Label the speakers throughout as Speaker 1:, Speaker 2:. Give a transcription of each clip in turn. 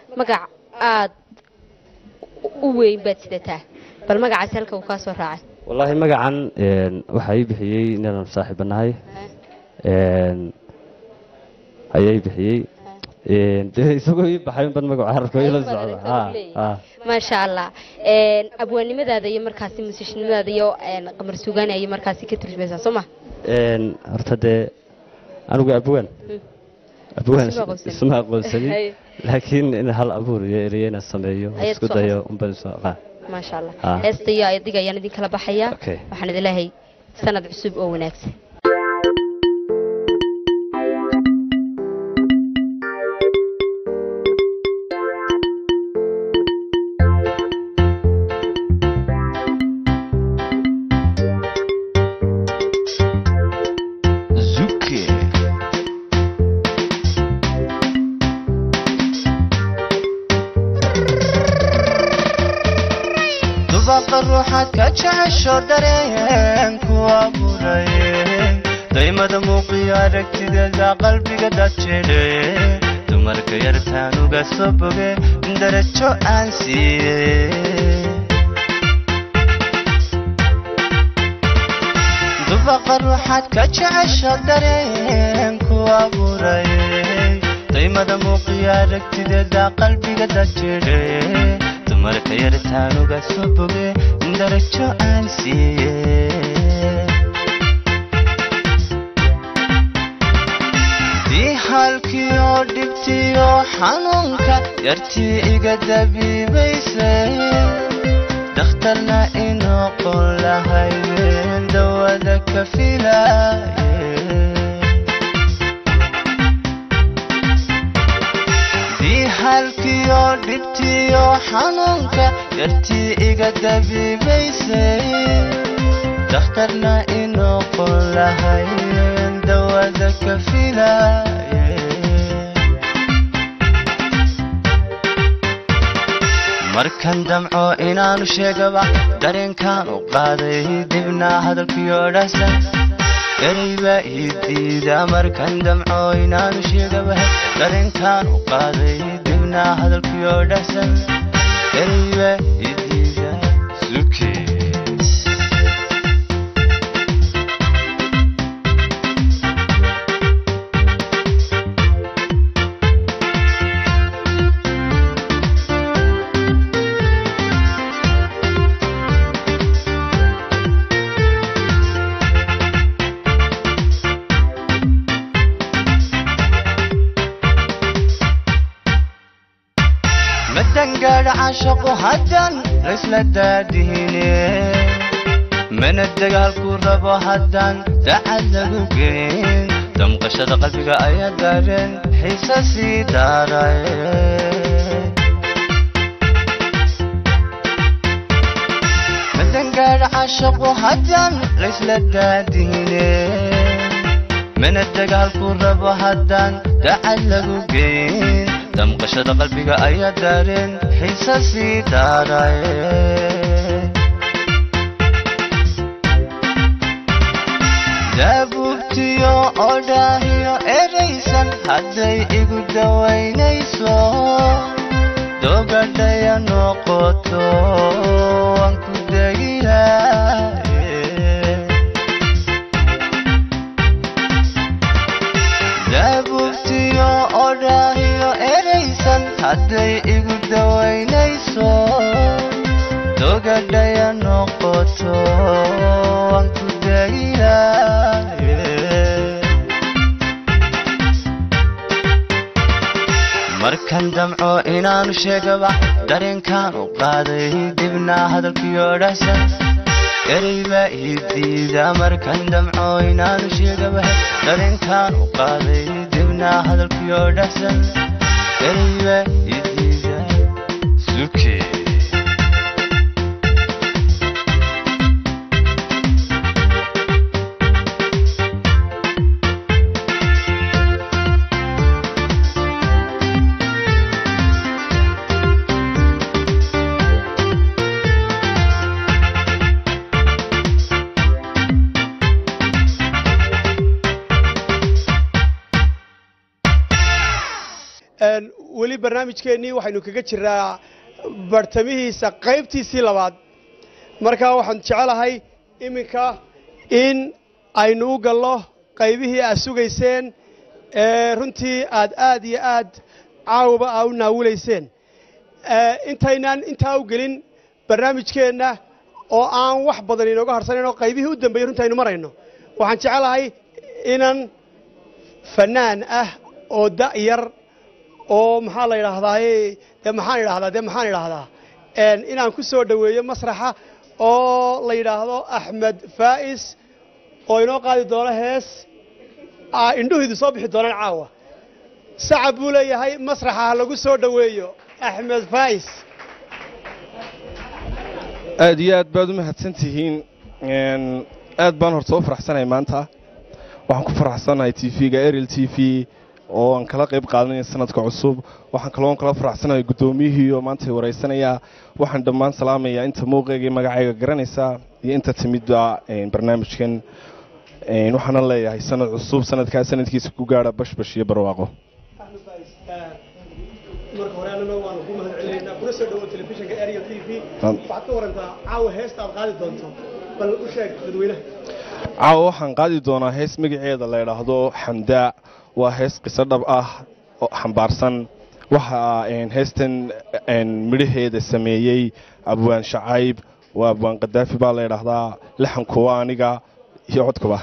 Speaker 1: magac aad u weyn baad sidataa bal magacaasi halka uu kaa soo raacay
Speaker 2: wallaahi magacan een, waxaa ii bixiyey inaan saaxiibanahay een, ayaa ii bixiyey een, dee isagoo ii baxay unbad magacu carabka ila socda ha ha
Speaker 1: maasha allah Een, abwaannimadaada iyo markaasi musiishnimadaada iyo een, qamar suugaani ayay markaasi ka turjumaysaa soo ma
Speaker 2: een, horta dee anigu abwaan abwaan
Speaker 1: Isma aqoonsanin.
Speaker 2: isma aqoonsanin
Speaker 1: Hay.
Speaker 2: laakiin in hal abuur iyo ereye inaan sameeyo oo
Speaker 1: Ayaad
Speaker 2: isku
Speaker 1: soo
Speaker 2: dayo unbaan isu aqaan
Speaker 1: maasha allah
Speaker 2: Ah.
Speaker 1: heesta iyo adiga ayaan idin kala baxayaa
Speaker 2: Okay.
Speaker 1: waxaan idin leeyahay sanad cusub oo wanaagsan
Speaker 3: Zuki. dubaqa ruuxaad ka jecesho dareenku abuuray daymada muuqiyo aragtideeda qalbiga dadjidhe dumarka yartaan uga soo boge darajo aan siiye dubaqa ruuxaad ka jecesho dareenku abuuray daymada muuqiyo aragtideeda qalbiga dadjidhe dumarka yartaan uga soo boge darajo aan siiye dii halkii oo dhibtii oo xanuunka yartii iga dabiibaysay dakhtarna inoo qon lahaydeen dawada ka filaye dii halkii oo dhibtii oo xanuunka yartii iga dabiibaysay dakhtarna inoo qon lahaydeen dawada ka filaye markan damco inaanu sheegaba dareenkaan u qaaday dibna hadalkiyo dhasan ereyba ii diida markan damco inaanu sheegaba dareenkaan u qaaday dibna hadalkiyo dhasan ereyba ii diida suke madangaadha caashaqu haddan laysla daadihine mana dagaalku rabo haddaan dacad lagu geyn damqashada qalbiga ayaa daareen xiise sii daaray madangaadha caashaqu haddan laysla daadihine mana dagaalku rabo haddaan dacad lagu geyn damqashada qalbiga ayaa daareen xiise sii daaray daabubtiyo odhaahiyo eraysan hadday igu dawaynayso dogadhaya noqoto waan ku degilaye daabubtiyo odhaahiyo eraysan hadday igu dawaynayso dogadhaya noqoto waan ku degilaye markan damco inaanu sheegaba dareenkaan u qaaday dibna hadalkiyo dhasan ereyba ii diida markan damco inaanu sheegaba dareenkaan u qaaday dibna hadalkiyo dhasan ereyba ii diida suke
Speaker 4: barnaamijkeennii waxaynu kaga jiraa bartamihiisa qaybtiisii labaad marka waxaan jecelahay iminka in aynu u gallo qaybihii aad sugayseen ee runtii aad aad iyo aad caawaba aa u naawulayseen intaynaan intaa u gelin barnaamijkeenna oo aan wax badan inooga harsanayn oo qaybihii u dambeeyey runtii aynu marayno waxaan jecelahay inan fanaan ah oo da'yar oo maxaa la yidhaahdaaye dee maxaan idhahdaa dee maxaan idhaahdaa inaan ku soo dhoweeyo masraxa oo la yidhaahdo axmed faa'is oo inoo qaadi doono hees indhuhiidu soo bixi doonaan caawa sacab buu leeyahay masraxa ha lagu soo dhoweeyo axmed faa'is
Speaker 5: aad iyo aad baad u mahadsan tihiin aad baan horta u faraxsanahay maanta waxaan ku faraxsanahay t v-ga ariel t v oo aan kala qayb qaadanaya sanadka cusub waxaan kaloo kala faraxsanahay guddoomiyihii oo maanta waraysanaya waxaan dhammaan salaamayaa inta muuqeega iyo magacayga garanaysa iyo inta timidba barnaamijkan waxaana leeyahay sanad cusub sanadkaa sanadkiisa ku gaadha bashbash iyo barwaaqo
Speaker 4: marka hore annana waanu ku mahad celinaynaa kuna soo dhawo telefishinka ariel t v waxaad ka warantaa caawa heesta aad qaadi doonto bal u sheeg dadweynaha
Speaker 5: caawa waxaan qaadi doonaa hees magaceeda la yidhaahdo xamdaa waa hees qiso dhab ah oo xambaarsan waxaa heestan midhaheeda sameeyey abwaan shacayb waa abwaan kadaafi baa la yidhaahdaa laxankuwa aniga iyo codkuba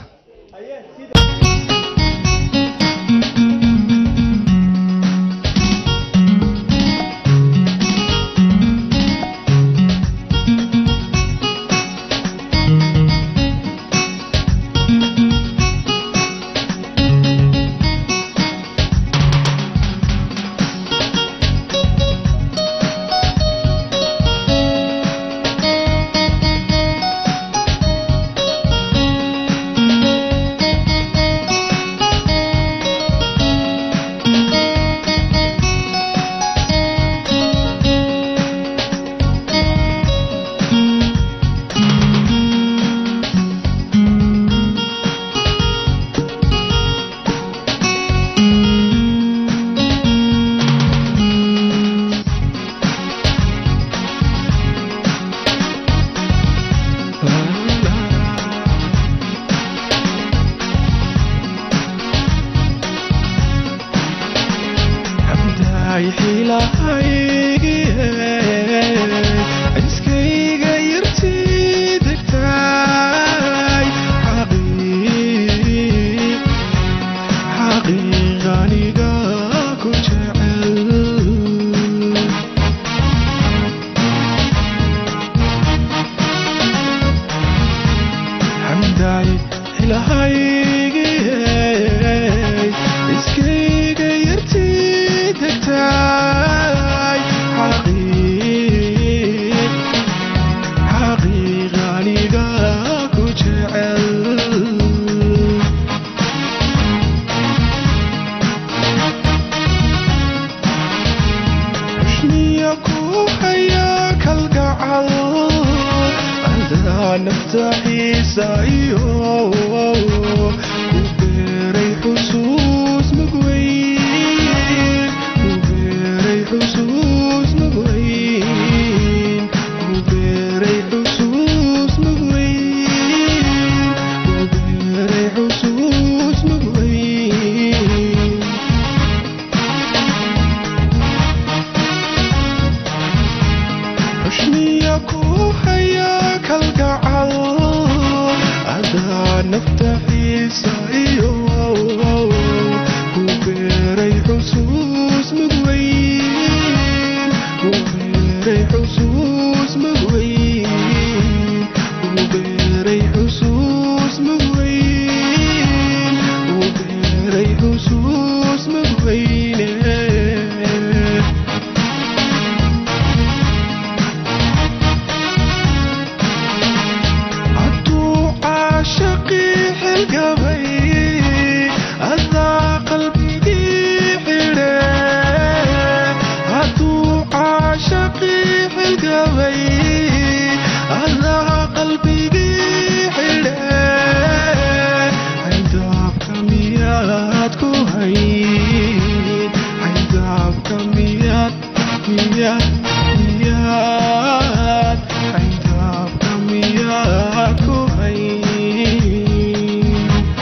Speaker 6: miyaad ku hayd xaydaabka miyaa
Speaker 5: miyaad miyaad xayndaabka miyaad ku hayn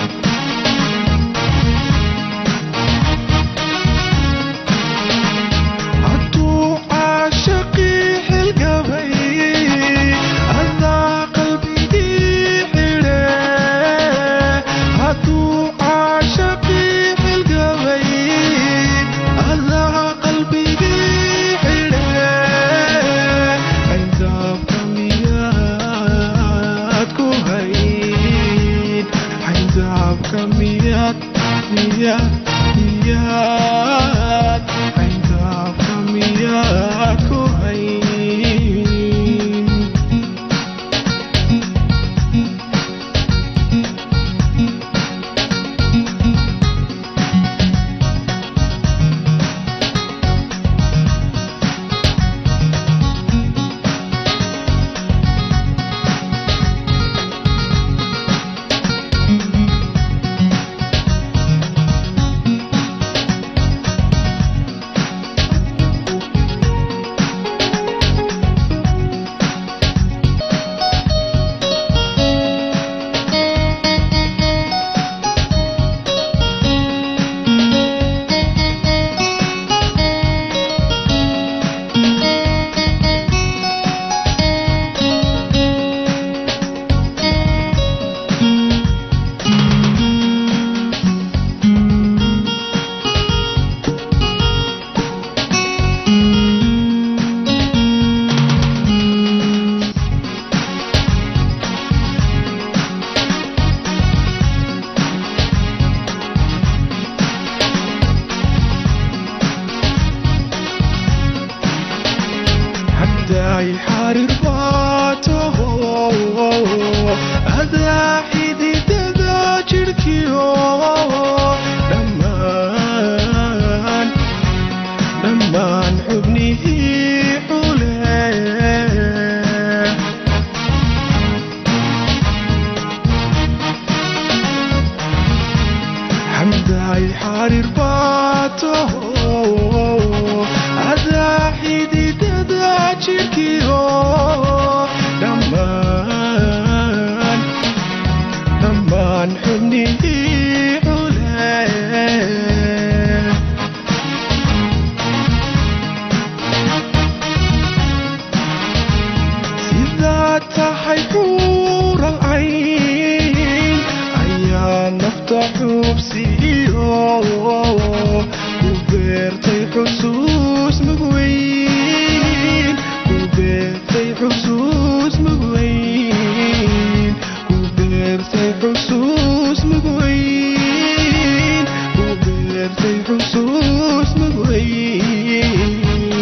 Speaker 5: hadduu caashaqii xilgabay adaa qalbigii xidhe hadduu caashaqii xilgabay adaa qalbigii xidhe xayndaabka miyaad ku hayn xayndaabka miyaad miyaad miyaad xayndaabka miyaad ku hayn hadday xariir baataho adaa xididada jidhkiyo dhammaan dhammaan xubnihii xule xamday xariir baataho adaa xididada jidhkiyo dhammaan dhammaan xubnihii xule sidaad tahay xuural cayn ayaa nafta xubsiiyo ku beertay xusuus mugweyn ku beertay xusuus mugweyn ku beertay xusuus mugweyn ku beertay xusuus mugweyn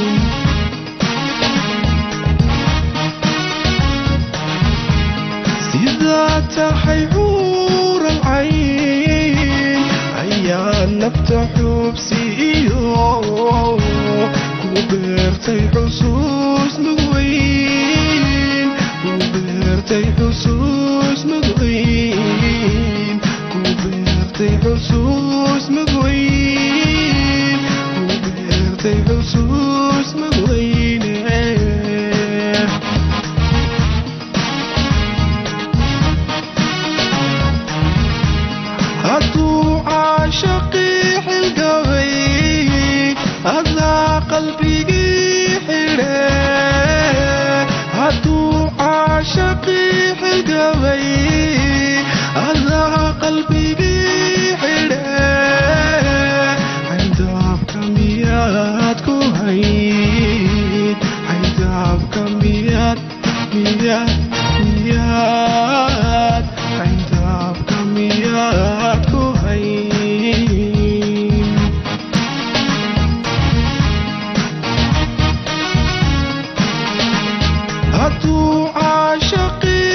Speaker 5: sidaa tahay xuural cayn ayaa nafta xubsiiyo ku beertay xusuus mugweyn ku beertay xusuus mugweyn ku beertay xusuus mugweyn ku beertay xusuus mugweyne hadduu caashaqii xilgabay adaa qalbigii xidhe hadduu caashaqii xilgabay adaa qalbigii xidhe xayndaabka miyaad ku hayn xayndaabka miyaad miyaad miyaad xayndaabka miyaad ku hayn hadduu caashaqii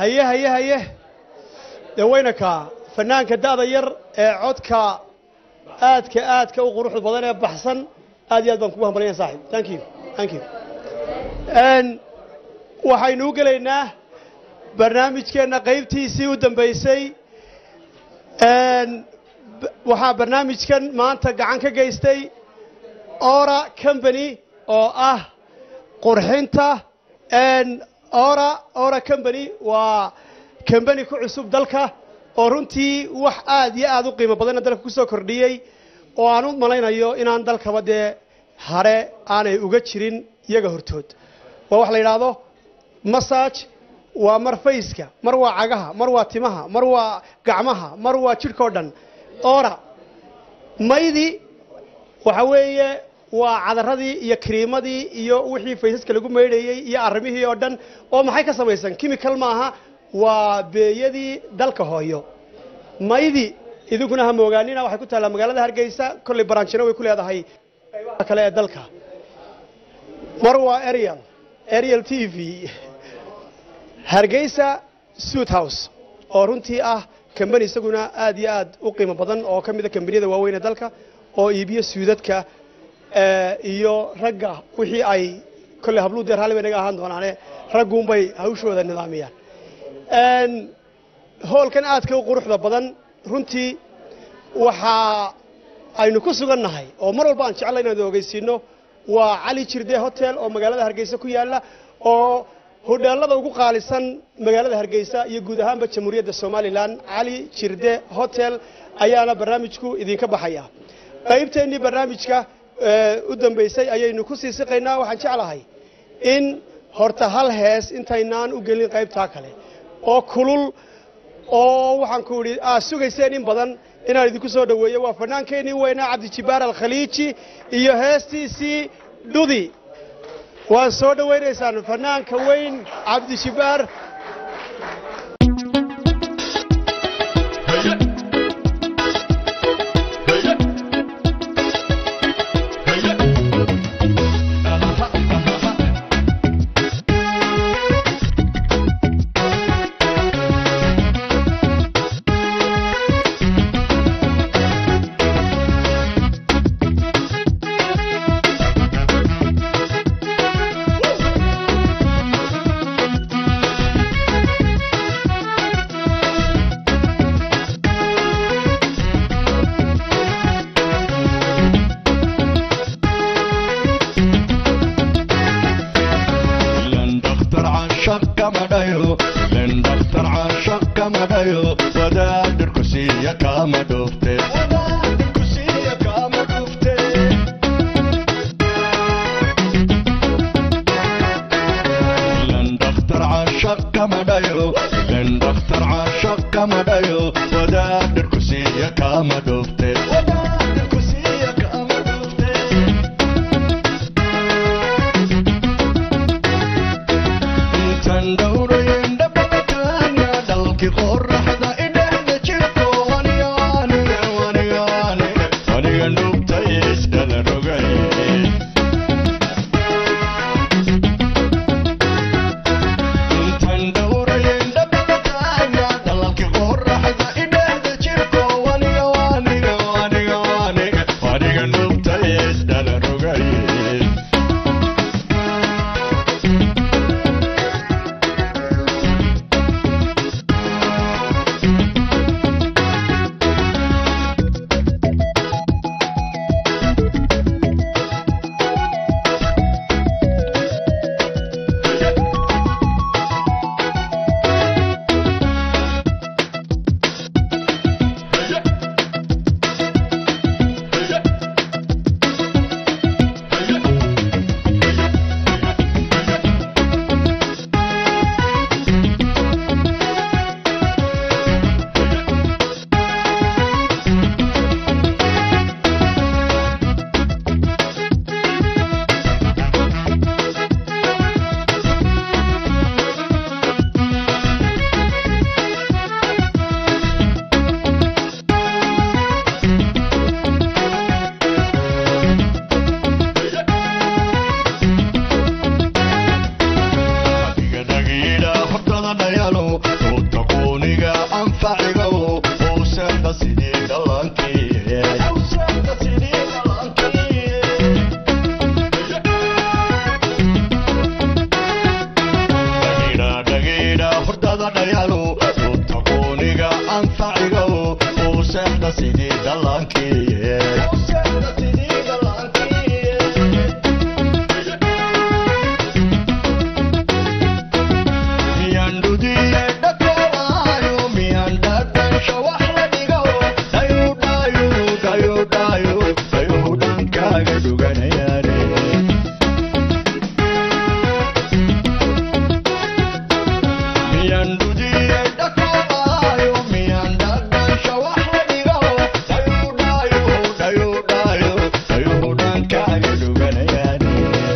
Speaker 4: haye haye haye dee weynaka fanaanka da'da yar ee codka aadka aadka u quruxda badan ee baxsan aad iyo aad baan kugu hambalaya saaxib thank you thank you Een, waxaynu u gelaynaa barnaamijkeenna qaybtiisii u dambaysay Een, b- waxaa barnaamijkan maanta gacan ka geystay ora company oo ah qurxinta Een, ora ora company waa company ku cusub dalka oo runtii wax aad iyo aad u qiimo badanna dalka ku soo kordhiyey oo aan u malaynayo inaan dalkaba dee hare aanay uga jirin iyaga hortood waa wax la yidhaahdo massage waa mar fayska mar waa cagaha mar waa timaha mar waa gacmaha mar waa jidhkao dhan ora maydi waxa weeye waa cadaradii iyo kiriimadii iyo wixii faysaska lagu maydhayey iyo arrimihii oo dhan oo maxay ka samaysan chemical maaha waa beeyadii dalka hooyo maydi idinkuna ha moogaanina waxay ku taallaa magaalada hargeysa kolley baraanjino way ku leedahay qaybaha kale ee dalka mar waa ariel ariel t v hargeysa suit house oo runtii ah kambani isaguna aad iyo aad u qiimo badan oo ka mida kambaniyada waaweyn ee dalka oo iibiyo suudadka eh, iyo ragga wixii ay kolley habluu deer hali bay naga ahaan doonaane ragguunbay hawshooda nidaamiyaan Een, hoolkan aadka u quruxda badan runtii waxaa aynu ku sugan nahay oo mar walba aan jeclay inaan ogeysiino waa cali jirde hotel oo magaalada hargeysa ku yaala oo hodheelada ugu qaalisan magaalada hargeysa iyo guud ahaanba jamhuuriyadda somalilan cali jirde hotel ayaana barnaamijku idinka baxaya qaybteennii barnaamijka eh, u dambeysay ayaynu ku sii siqaynaa waxaan jeclahay in horta hal hees intaynaan u gelin qaybtaa kale oo kulul oo waxaan ku idhi aad sugayseen in badan inaan idinku soo dhoweeyo waa fannaankeenii weynaa cabdijibaar alkhaliiji iyo heestiisii dhudi waan soo dhowaynaysaan fannaanka weyn cabdijibaar
Speaker 6: لن دختر عاشق كما دايو لن دختر عاشق كما دايو ودادر كسية كما دوفتي ودادر كسية كما دوفتي لن دختر عاشق كما دايو لن دختر عاشق كما دايو ودادر كسية كما دوفتي ودادر كسية كما دوفتي intaan dhowrayn dhababataana dhalkii qoraxda idhehda jirto aniga aniga aniga aniga aniga nugtay iskala rogay intaan dhowrayn dhababataana dhalkii qoraxda idhehda jirto aniga aniga aniga aniga aniga nugtay iskala rogay dhallaankiye miyaan dhudiye dhakoowayo miyaan dhadhansho wax la dhigo dhayo dhayo dhayo dhayo dhayo dhankaaga dhuganayaane miyaan dhudiye dhakoowayo miyaan dhadhansho wax la dhigo dhayo dhayo dhayo dhayo dhayo dhankaaga dhuganayaane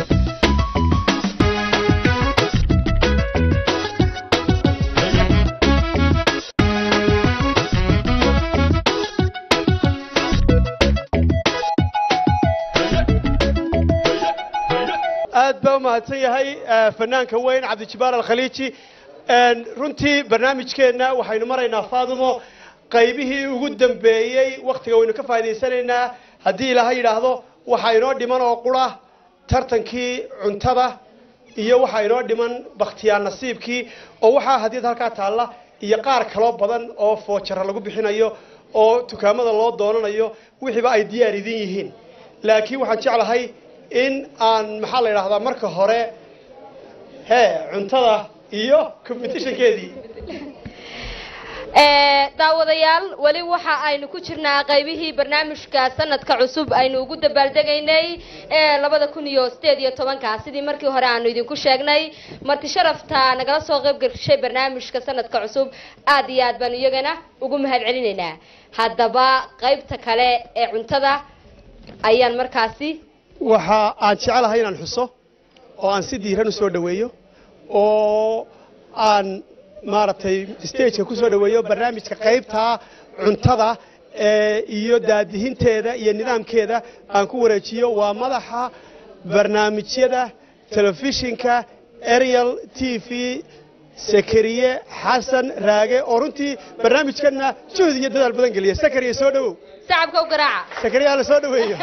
Speaker 4: aad baa u mahadsan yahay eh, fanaanka weyn cabdijibaar alkhaliiji En, runtii barnaamijkeenna waxaynu maraynaa faadumo qaybihii ugu dambeeyey wakhtiga waynu ka faa'idaysanaynaa haddii ilaahay yidhaahdo waxaa inoo dhiman oo qura tartankii cuntada iyo waxaa inoo dhiman bakhtiyaa nasiibkii oo waxaa hadiyad halkaa taalla iyo qaar kaloo badan oo foojara lagu bixinayo oo dukaamada loo doonanayo wixiiba ay diyaar idin yihiin laakiin waxaan jeclahay in aan maxaa la yidhaahdaa marka hore hee cuntada iyo competitionkeedii
Speaker 1: Ee, daawadayaal weli waxa aynu ku jirnaa qaybihii barnaamijka sanadka cusub aynu ugu dabaaldegaynay ee labada kun iyo sideed iyo tobanka sidii markii hore aanu idinku sheegnay marti sharafta nagala soo qayb gashay barnaamijka sanadka cusub aad iyo aad baanu iyagana ugu mahad celinaynaa haddaba qaybta kale ee cuntada ayaan markaasi
Speaker 4: waxa aan jecelahay inaan xuso oo aan si diiran u soo dhoweeyo oo aan maaragtay stageka ku soo dhoweeyo barnaamijka qaybta cuntada ee iyo daadihinteeda iyo nidaamkeeda aan ku wareejiyo waa madaxa barnaamijyada telefishinka ariel t v sakariye xasan raage oo runtii barnaamijkana juhd iyo dadaal badan geliya sakariye soo dhowow
Speaker 1: sacabka u garaaca
Speaker 4: sakariye hala soo dhoweeyo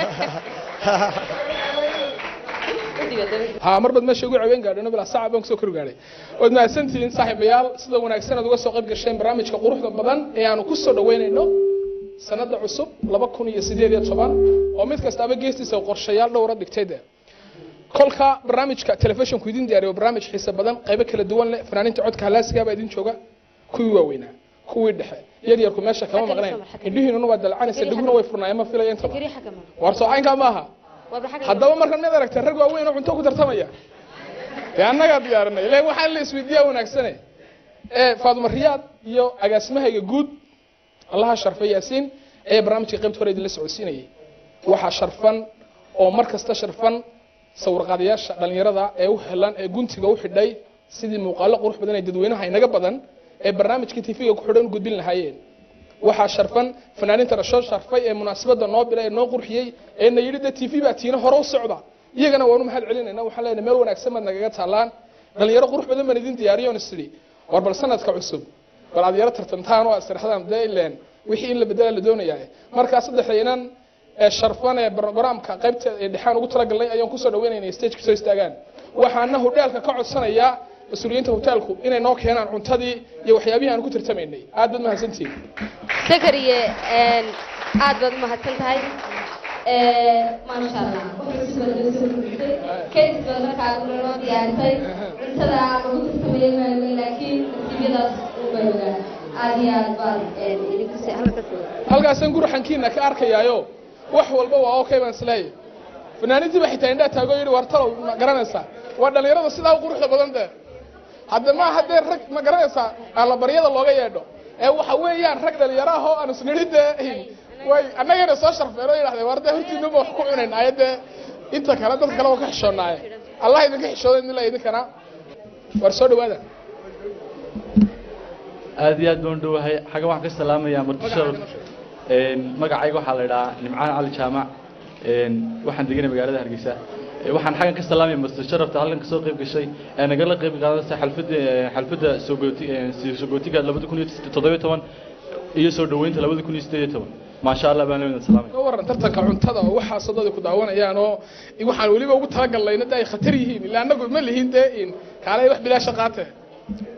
Speaker 7: ها مربد ماشي ugu caweyn gaadhayno bilaa saac baan kusoo kor gaadhay waad mahadsantihiin saaxiibayaal sida wanaagsan aad uga soo qayb gasheen barnaamijka quruxda badan ee aanu ku soo dhaweynayno sanada cusub laba kun iyo sideed iyo toban oo mid kastaaba geestiisa qorshayaal dhowra dhigtay dee kolka barnaamijka telefishinku idin diyaariyo barnaamij xiise badan qaybo kala duwan leh fanaaniinta codka halaasigaa baa idin jooga kuwii waaweynaa kuwii dhexe yar yarku meesha kama maqnayn indhihiinuna waa dalcanaysa dhiguna way furnaayeen ma filaya intaba
Speaker 1: sakariye xagga ma
Speaker 7: war soo caynkaa maaha
Speaker 1: waaba xagga
Speaker 7: haddaba marka mid aragtay rag waaweyn oo cunto ku tartamaya dee annagaa diyaarinay ilan waxaa la isweydiiyaa wanaagsane ee faaduma riyaad iyo agaasimahayga guud allaha sharfay yaasiin ee barnaamijka qaybta hore idinla socodsiinayay waxaa sharfan oo mar kasta sharfan sawirqaadayaasha dhallinyarada ee u helan ee guntiga u xidhay sidii muuqaalo qurux badan ee dadweynaha inaga badan ee barnaamijka tv-ga ku xidhan u gudbin lahaayeen waxaa sharfan fanaaniinta dhasho sharfay ee munaasabada noo bilay ee noo qurxiyey ee na yidhi de tv baa tiina hore u socda iyagana waanu mahad celinayna waxaan leenahay meel wanaagsan baad nagaga taalaan dhalinyaro qurux badan baan idin diyaariyo on is idhi war bal sanadka cusub bal aad yaro tartantaan oo asraxdaan dee ileen wixii in la bedela la doonayaa markaa saddexdaynan ee sharfan ee programka qaybta ee dhexaan ugu talagalnay ayaan kusoo dhaweynaynay stage kusoo istaagaan waxaana hudheelka ka codsanayaa mas-uuliyiinta hoteelku inay noo keenaan cuntadii iyo waxyaabihii aan ku tartamaynay aad baad mahadsantihiin
Speaker 1: sakariye een, aad baad u mahadsan tahay Ee, maasha allah wuxuu si badan u soo kordhisay kadib baad markaa noo diyaarisay cuntada lagu tartamayay maayo laakiin nasiibyadaas ubay ogaa aad iyo aad baad een, idinku si halka sii
Speaker 7: halkaasaan gurxankiina ka arkayaayo wax walba waa okay baan isleeyahay fanaaniintii baa xitaa indhaa taago yidhi war talow ma garanaysaa waa dhallinyarada sidaa u quruxda badan dee hadda ma haddee rag ma garanaysaa allabaryada looga yeedho ee waxa weeyaan rag dhalinyaro ah oo aan isnidhi dee way annagana soo sharfeen oo yidhahdeen war dee hortiinaba wax ku cunaynaaye dee inta kale dadka kale waa ka xishoonnaaye allah idinka xishooday idinla idinkana war soo dhawaada
Speaker 8: aad iyo aad baan u dhowahay xaggan waxaan ka salaamayaa martisha magacayga waxaa la idhahaa nimcaan cali jaamac een, waxaan deganay magaalada hargeysa Ee, waxaan xaggan ka salaamaya marti sharafta halkan kasoo qayb gashay ee nagala qayb qaadanaysa xalfadda xalfadda sogooti sogootiga labada kun iyo toddobiyo toban iyo soo dhoweynta labada kun iyo siddeed iyo toban maasha allah baan leedahay salaamay
Speaker 7: ka waran tartanka cuntada oo waxaa sadada ku daawanayaan oo waxaan weliba ugu talagalnayna de ay khatar yihiin ilaa annagu ma lihin dee in kaalay wax bilaasha qaate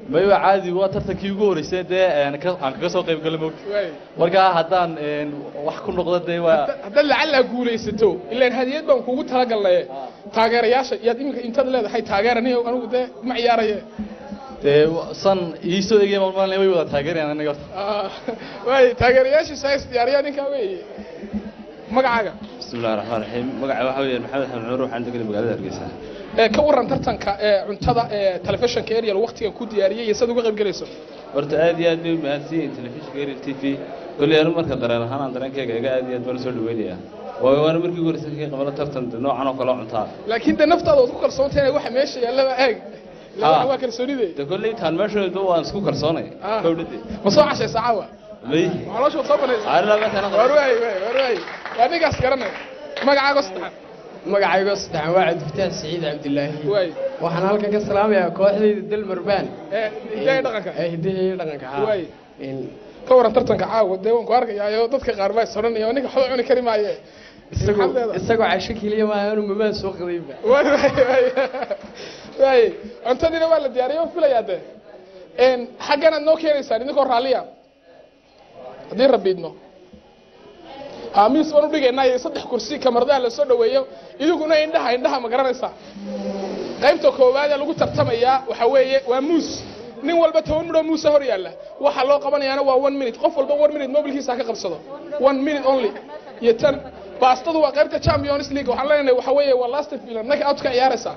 Speaker 8: mayba caadi waa tartankii ugu horeysay dee aan ka- aan kaga soo qayb galay moogta
Speaker 7: waay
Speaker 8: markaa haddaan een, wax ku noqdo dee waa
Speaker 7: haddaad lacallaa guulaysato ilaan hadiyad baan kugu talagalnaye taageerayaasha yaad iminka intaad leedahay taageeraniyo anigu dee ma ciyaaraye
Speaker 8: dee san ii soo egaya malmalin way wada taageerayaan aniga horta
Speaker 7: Ah, waay taageerayaashiisa is diyaariyaa ninkaa weeye magacaaga
Speaker 2: بسم الله الرحمن الرحيم مقعد waxa weeye maxamed xamed nuur waxaan deganay magaalada hargeysa
Speaker 7: ee ka waran tartanka ee cuntada ee telefishinka ariel waqtigan ku diyaariyey iyo sad uga qayb galayso
Speaker 2: horta aad iyo aad bay u mahadsan telefishinka ariel t v koley anu marka dareen ahaan aan dareenkayga iga aad iyo aad baan usoo dhaweynaya waayo waana markii ugu horreysay ka qabano tartan de noocan oo kale oo cuntaa
Speaker 7: laakiin de naftaada waad ku kalsoontahay waxa meesha yaallaba eeg
Speaker 2: Ah.
Speaker 7: Ilaa waa kalsoonide
Speaker 2: de kolley taan meeshooda waan isku kalsoonay
Speaker 7: Ah.
Speaker 2: kowdhadi
Speaker 7: ma soo cashaysa caawa
Speaker 2: may
Speaker 7: caloosha soo banaysa
Speaker 2: caarila meeshaan
Speaker 7: waar waay waay waar waay waa ninkaas garanay magacaaga saddexaad
Speaker 9: magacaygo saddexan waa cabdifataax siciid cabdilaahi
Speaker 7: waay
Speaker 9: waxaan halkan ka salaamayaa kooxdayda dalmarbaan
Speaker 7: ee hidaaya dhaqanka
Speaker 9: ee hidaha iyo dhaqanka haa
Speaker 7: waay
Speaker 9: In
Speaker 7: ka waran tartanka caawa dee waan ku arkayaayo dadka qaar baa isodhanaya ninka waxba cuni kari maaye
Speaker 9: isagoo
Speaker 7: Maxaad leedahay?
Speaker 9: isagoo casho keliya maaha anu mamaan soo qadayba
Speaker 7: waay waay waay waay cuntadiina waa la diyaariyay waan filayaa de een xaggan aad noo keenaysaan idinkoo raalliya haddii rabiidno haa miis baan udhigaynaa iyo saddex kursi kamaradaha la soo dhaweeyo idiguna indhaha indhaha ma garanaysaa qaybta koowaad ee lagu tartamayaa waxa weeye waa muus nin walba toban midhoo muusa hor yaalla waxa loo qabanayaana waa one minute qof walba one minute mobilkiisa ha ka qabsado one minute only iyo tan baastadu waa qaybta champions league waxaan leenahay waxa weeye waa last film naka out ka ciyaaraysaa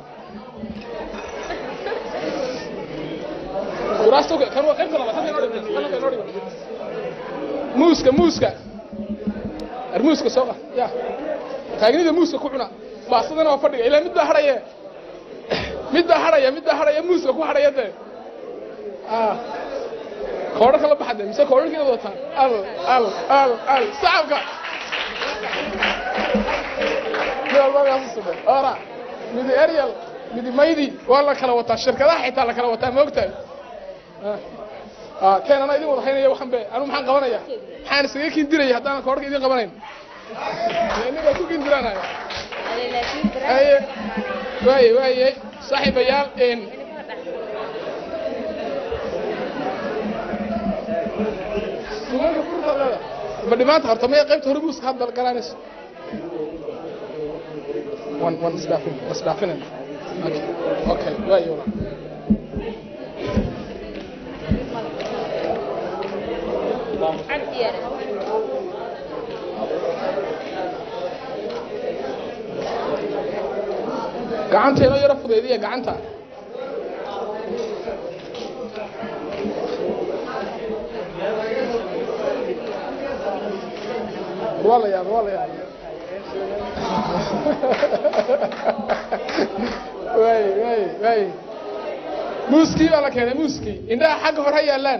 Speaker 7: kuraasta kan waa qaybta labaad halkan inoo dhigay, halkan inoo dhigay. muuska muuska ar muuska soo qad ya taagnida muuska ku cuna baastadana waa fadhiga ilaa mid baa hadhaye mid baa hadhaya mid baa hadhaya muuska ku hadhaya dee Ah. koodho kala baxade mise koodharkiina wataan al al al al sacabka mid walba meesha sudhay ora midi ariel midi maydi waa la kala wataa shirkadaha xitaa la kala wataa ma ogtahay Ah. Ah, keen anaa idin wada haynaya waxan be anu maxaan qabanaya maxaan isaga kindiraya haddaanan koodharka idin qabanayn ninbaa ku kindiraanaya haye waaye waaye saaxiibayaal een suugaanka furtaad leedahay ma dhimaanta horta maya qaybta hore muuska hadda galaanayso wan wan isdhaafin isdhaafinen okay okay waaye walaal gacanta inoo yaro fudaydiya gacanta waa la yaabay waa la yaabay waay waay waay muuskii baa la keenay muuskii indhaha xagga hore ha yaallaan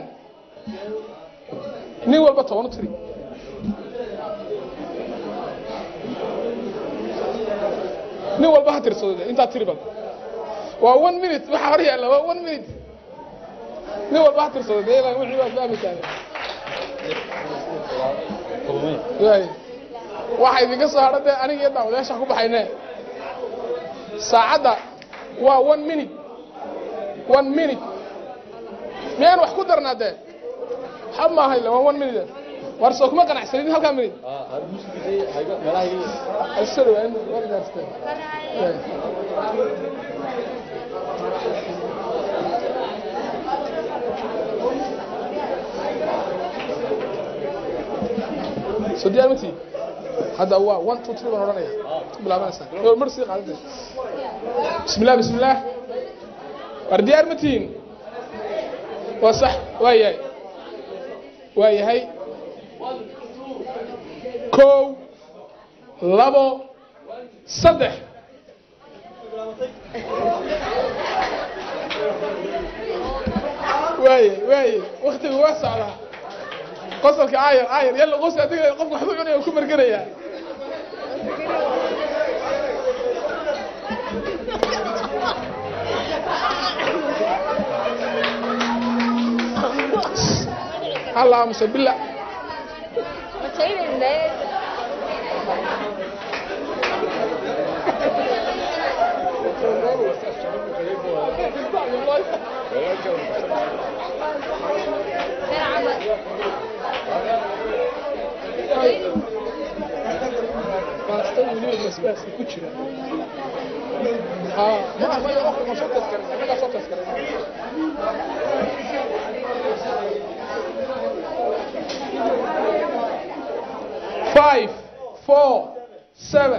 Speaker 7: nin walba toban u tiri nin walba ha tirsado de intaa tiri bal waa one minute waxa hor yaalla waa one minute nin walba ha tirsado de ilaa wixii waa fahmaysaa waay waxa idinka soo hadha dee aniga iyo daawadayaasha ku baxayne saacadda waa one minute one minute miyaan wax ku darnaa dee xab maaha ille waa one minute war soo kuma qanacsanidin halkaa minute Soo dhawaad, waa gaartay. Waay. soo diyaar ma tihi hadda waa one two three baan odhanaya ku bilaabanaysaa oo mar sii qaadantay bismillah bismillah war diyaar ma tihiin waa sax waa yahay waa yahay kow labo saddex waaye waaye waktigu waa socdaa qosolka aayar aayar yalla qos adiga qofka waxba cunaya ku marganaya allah amsa bila baasta weliba basbaaska ku jira haa ma ma waqti ma soo taskarin annagaa soo taskarin five four seven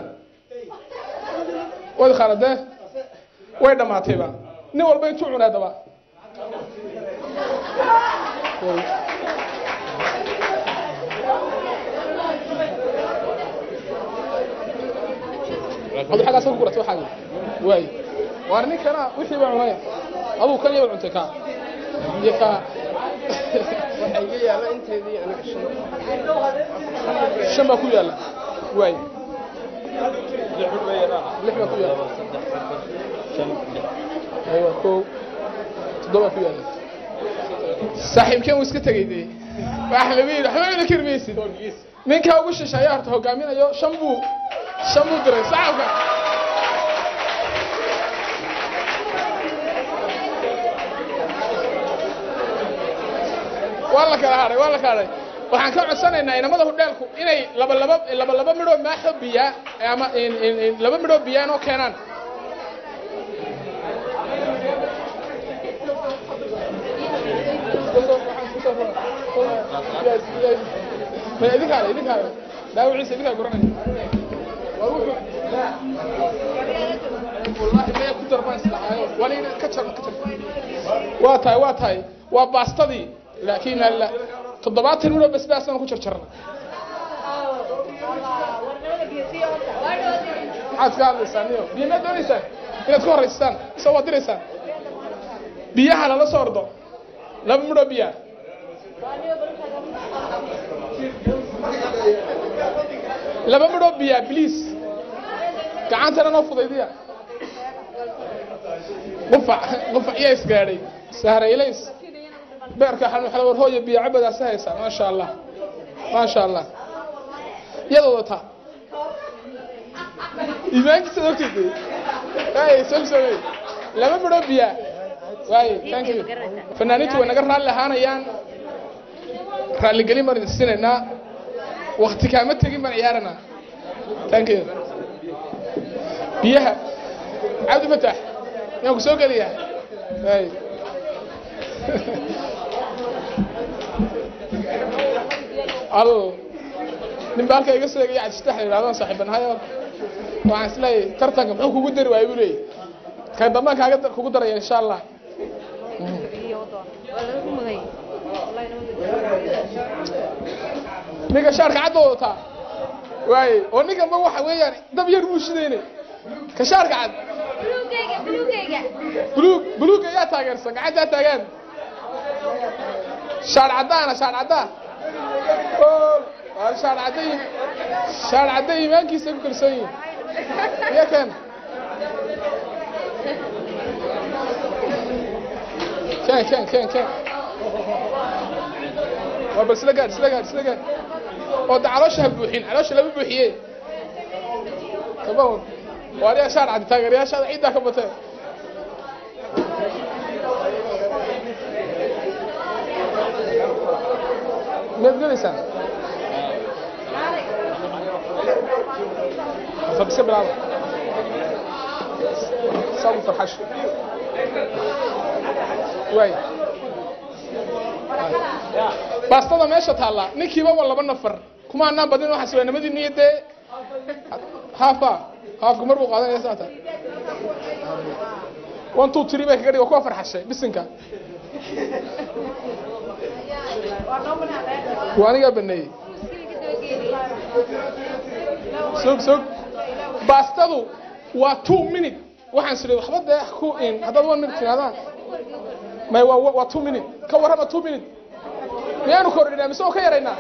Speaker 7: waad khaladee way dhammaatayba nin walba intuu cunaa daba adu xaggaas ku guratay waxaagi waay waar ninkana wixii baa cunaya aduu kan yaba cuntay kaa iyo kaa
Speaker 9: waxaa iga yaala inteedii aniga shan
Speaker 7: shan baa ku yaalla waay lix baa ku yaalla aywa kow toddoba ku yaalla saaxiibkeen wuu iska tegay dee waxa lagu yidhi waxba ina kirmaysid ninkaa ugu shisha ayaa horta hogaaminayo shan buu shan buu diray saxabka waa la kala hadhay waa la kala hadhay waxaan ka codsanaynaa inamada hudheelku inay laba laba laba laba midhoo maaxo biyaa ama in- in- in laba midhoo biyaan oo keenaan ma idinkaale idinkaale dhaawiciisa idinkaa guranaya waa wuxuu wallaahi maya ku darbaan isdhahaayo waliina ka jar ka jar waa tahay waa tahay waa baastadii laakiin alla toddobaatan midhoo basbaasaan ku jarjarna maxaad ka hadlaysaan niyo biyo maad doonaysaan inaad ku horraystaan soo waad diraysaan biyaha lala soo ordo laba midhoo biyaa laba midhoo biyaa bliis gacantana noo fudaydiya qufac qufac yaa isgaadhay sahraylays beerka xalmi xala war hooya biyo cabadaasi haysaa maasha allah maasha allah iyada wadataa iimaankiisa ogtid waay solsomey laba midhoo biyaa waay thank you fanaaniintu way naga raalli ahaanayaan raalligelin baan idin siinaynaa wakti kaama tegin baan ciyaaranaa thank you biyaha cabdi fataax miyaan ku soo geliyaa waay al nin baa halka iga soo egaya cabdifatax la yidhahdo aan saaxiibanahayo waxaan isleeyahay tartanka muxuu kugu dari waayay buu leeyahy kan dambaan kaaga dar- kugu daraya insha allah ninka shaarka cadda wadataa waaye oo ninkanba waxa weeyaan dab yar buu shidaynay ka shaarka cad buluug buluugga yaa taageersan gacantaa taagaan shaar caddaana shaar caddaa oo waa shaar cadda yi- shaar cadda iimaankiisa ku kalsoon yihin iyo kan ken ken ken ken waa bal isla gaadh isla gaadh isla gaadh oo da caloosha ha buuxin caloosha lama buuxiye kabawn waa adiga shaar caddi taageerayaashaada ciiddaa ka batee miyaad gelaysaan fad iska bilaaba sabu farxash waay baastada meesha taalla ninkiiba waa laba nafar kuma anaan badin waxaas waa nimadii niya dee haafa haafku mar buu qaadanaya saata one two three bay kaga dhig waa kuwa farxashay bisinka waa anigaa baneeyey sog sog baastadu waa two minute waxaan sidhi waxba dee ku in haddaad one minute tirahdaan may waa waa two minute ka warrama two minute miyaanu kordhinaa mise oo ka yaraynaa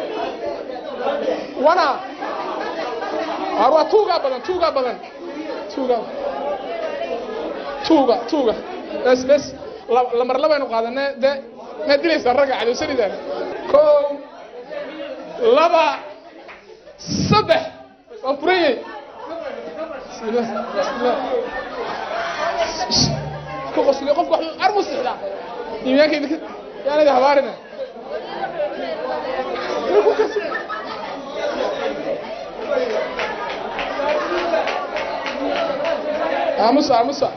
Speaker 7: wana ar waa tuugaa badan tuugaa badan tuugaa tuuga tuuga bes bes la- lamar labaynu qaadanee dee maad dilaysaa ragga cadowsanidaan kow laba saddex waa furayey bismillah bismillah ku qosliyo qofka wax armu sixdaa iimaanka idinka yaanadi habaarina ku kasi aamusa aamusa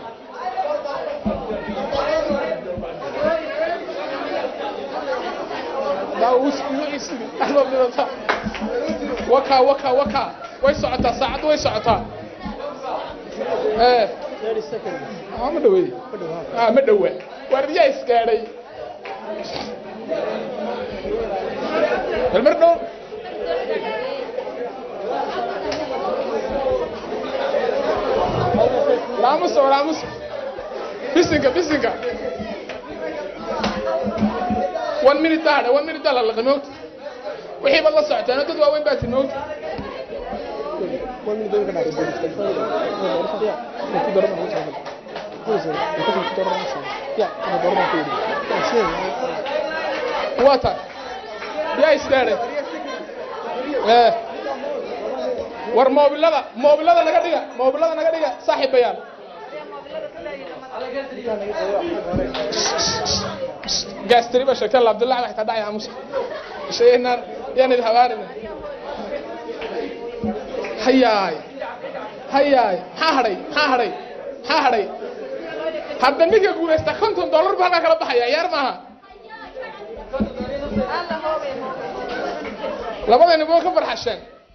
Speaker 7: daa uu isiri dhexdood dhidata waka waka waka way socotaa saacaddu way socotaa ee ah ma dhaweey ah ma dhawa waardiyaa isgaadhay bal mar dhow laamusa laamusa bisinka bisinka one minute baa hadha one minute baa la laqay mawta wixii baad la socotaan dad waaweyn baa tin mawta waa tahay yaa isgaadhay ee war moobilada moobilada naga dhiga moobilada naga dhiga saaxiibayaan gaastiri ba sheegtay abdullahi waxay taa dhacay aamusa sheegnaan yaan idin habaarina hayaay hayaay maxaa hadhay maxaa hadhay maxaa hadhay hadda ninka guulaysta konton dollar bu halkaa kala baxaya ciyaar maaha labadayna waa ka farxasheen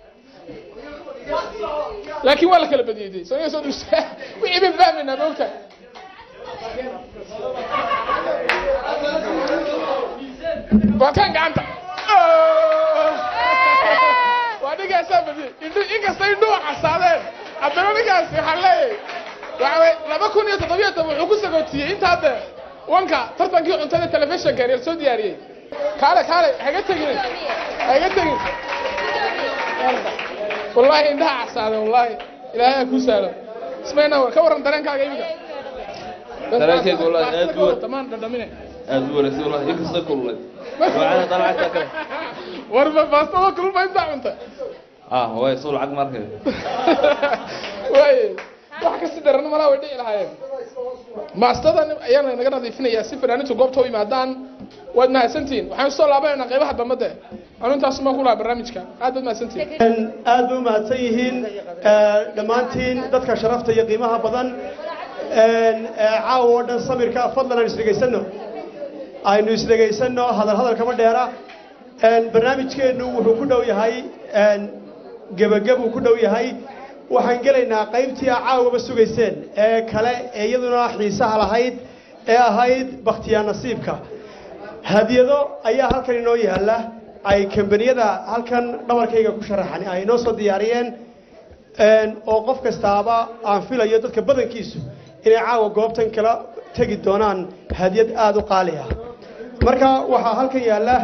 Speaker 7: laakiin waa la kala badiyey soo soo dhustaa wixii baan fahmaynaa moogtahay waa kan gacanta waa ninkaasaa badiyey indhu inkasta indhuhu casaadeen haddana ninkaasi waxaan leeyahay waxa way laba kun iyo toddobiyo toban wuxuu ku sagootiyey intaa dee wanka tartankii cuntada telefishinka reer soo diyaariyey kaale kaale haga tegin haga tegin والله إنها عسادة والله إلهي أكو سالة اسمعنا ور كورن درين كاغا يبقى
Speaker 10: dareenkayga wallaahi aad buu war-
Speaker 7: تمام دمينه
Speaker 10: aad buu wanaagsan wallaahi inkasta kululay waana dalacagta kale
Speaker 7: ور ما فاستوا كل ما ينفع انت
Speaker 10: ah way soo lacag markay
Speaker 7: واي wax ka sidaran malaa way dhici lahaayeen maastadan ayaana naga nadiifinayaa si fanaaniintu goobta u yimaadaan waad mahadsantihiin waxaan soo laabanayna qaybaha dambe de anu intaas ma ku laha barnaamijka aad baad mahadsantihiin
Speaker 4: aad bay u mahadsan yihiin eh, dhammaantiin dadka sharafta iyo qiimaha badan eh, caawa oo dhan samirka fadlan aan isdhegaysano aynu isdhegaysano hadal hadal kama dheera Eh, barnaamijkeennu wuxuu ku dhow yahay eh, gebagabuu ku dhow yahay waxaan gelaynaa qaybtii a caawaba sugayseen ee kale ee iyaduna xiisaha lahayd ee ahayd bakhtiyaa nasiibka hadiyado ayaa halkan inoo yaalla ay kambaniyada halkan dhabarkayga ku sharaxan ay inoo soo diyaariyeen een, oo qof kastaaba aan filayo dadka badankiisu inay caawa goobtan kala tegi doonaan hadiyad aada u qaali ah marka waxaa halkan yaalla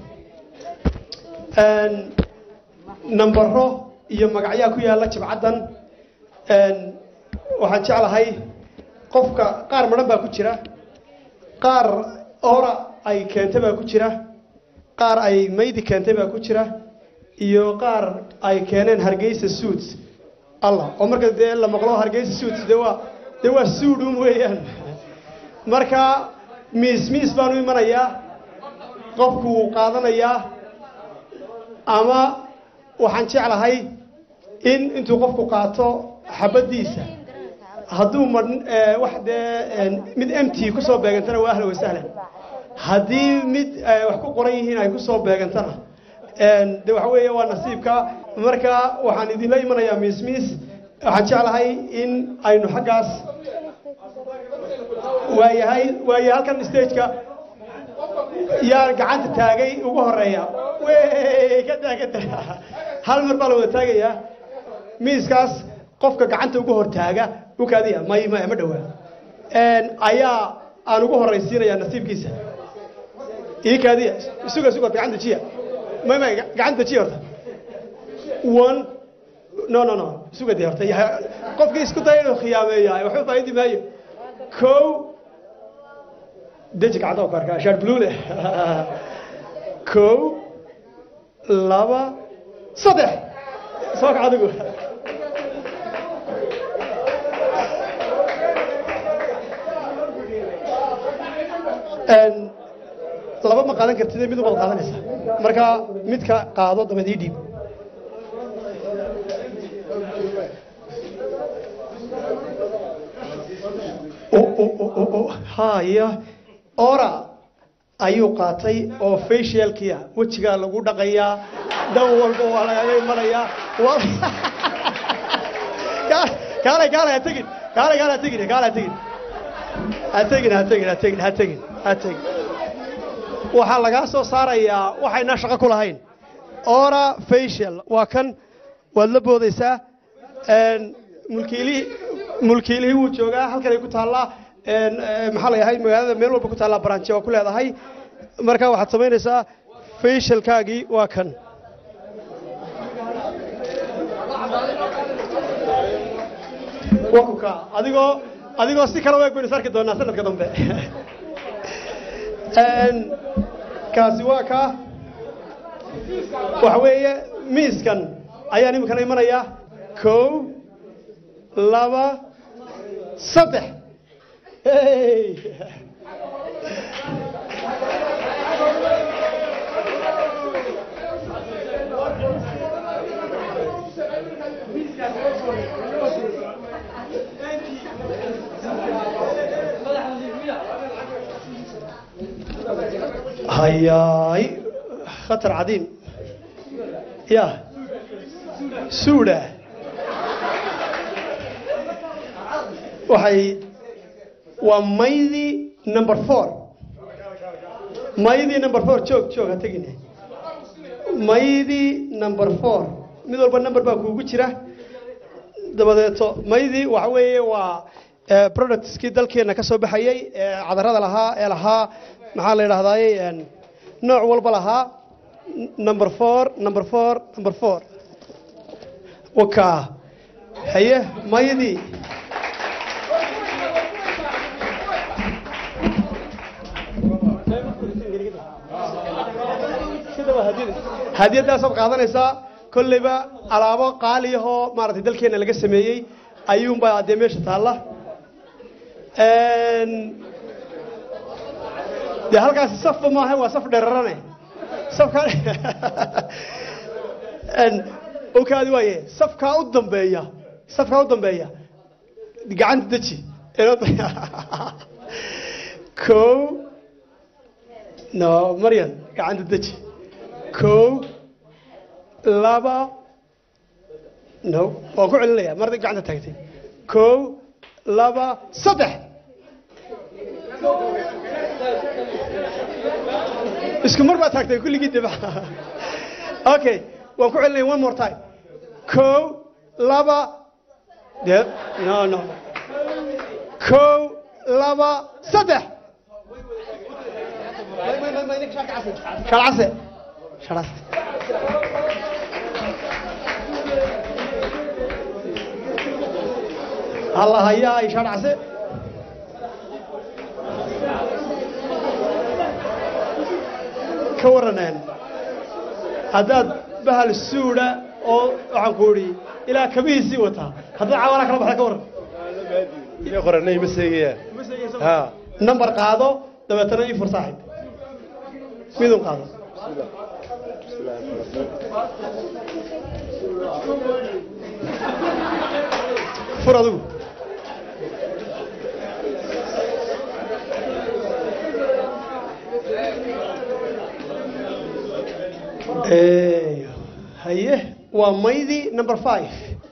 Speaker 4: een, nambaro iyo magacyaa ku yaalla jibcaddan een, waxaan jeclahay qofka qaar madhan baa ku jira qaar ora ay keentay baa ku jira qaar ay maydi keentay baa ku jira iyo qaar ay keeneen hargeysa suits allah oo marka dee la maqlo hargeysa suits dee waa dee waa suudhun weeyaan marka miis miis baan u imanayaa qofku wuu qaadanayaa ama waxaan jeclahay in intuu qofku qaato xabaddiisa hadduu madh wax dee een, mid mt kusoo beegantana waa ahlan wasahlan haddii mid eh, wax ku qoran yihiin ay kusoo beegantana een, de waxa weeye waa nasiibka marka waxaan idinla imanayaa miis miis waxaan jeclahay in aynu xaggaas waayahay waayahay halkan stageka yaa gacanta taagay ugu horeeya wey ka daa ka daa hal mar baa la wada taagayaa miiskaas qofka gacanta ugu hor taaga u kaadiya may may ma dhowaa Een, ayaa aan ugu horaysiinayaa nasiibkiisa ii kaadiya suga suga gacanta jiya may may gacanta jiya horta one no no no suga dee horta ya- qofkii isku daya inuu khiyaameeya waxba faaidi maayo kow deji gacanta oo karka shaar blue leh kow laba saddex soo kac adigu Een, laba ma qaadan kartid mid ubaad qaadanaysaa marka midka qaado dabeed ii dhiib O- o- o- o- o- haya ora ayuu qaatay oo facialkia wejigaa lagu dhaqayaa dhan walba waa lagaga imanayaa Waa- Ka- kaalay kaalay ha tegin kaalay kaalay ha tegin kaalay ha tegin ha tegin ha tegin ha tegin ha tegin ha tegin waxaa lagaa soo saarayaa waxaynaa shaqo ku lahayn ora facial waa kan waad la boodaysaa Een, mulkiilihii mulkiilihii wuu joogaa halkan ay ku taallaa een, ee, maxaa la yahay magaalada meel walba ku taallaa branche waa ku leedahay marka waxaad samaynaysaa facialkaagii waa kan waa ku kaa adigoo adigoo si kale u eg baynu is arki doonaa sanadka dambe Een, kaasi waa kaa waxa weeye miiskan ayaan iminkana imanayaa kow laba saddex Hey! hayaay khatar cadiim ya suudha waxay waa maydii number four maydii number four joog joog ha tegine maydii number four mid walba number baa kuugu jira dabadeeto maydii waxa weeye waa eh, productskii dalkeena ka soo baxayay ee cadarada lahaa ee lahaa maxaa la yidhahdaaye een, nooc walba lahaa N- number four number four number four wakaa haye maydii hadiyadaasaad qaadanaysaa kolleyba alaabo qaaliyahoo maaragtay dalkeena laga sameeyey ayuunbaa dee meesha taalla Een, dee halkaasi safba maaha waa saf dherarane safkaa Een, okaadi waaye safkaa u dambeeya safkaa u dambeeya gacanta deji kow no maryan gacanta deji kow laba no waan ku celinaya mar hadday gacanta taagtay kow laba saddex isku mar baa taagtay kulligii dib okay waan ku celinaya one more time kow laba de no no kow laba saddex shalcase shalcase alla hayaa ay shalcase ka waraneen haddaad bahal suudha oo waxaan ku idhi ilaa kabihiisii wataa haddaad cawaana kala baxda ka waran
Speaker 11: qoranay ma seegayaan ha
Speaker 4: number qaado dabeetana ii fur saaxib midun qaado fur adigu Eeyo. haye waa maydii number five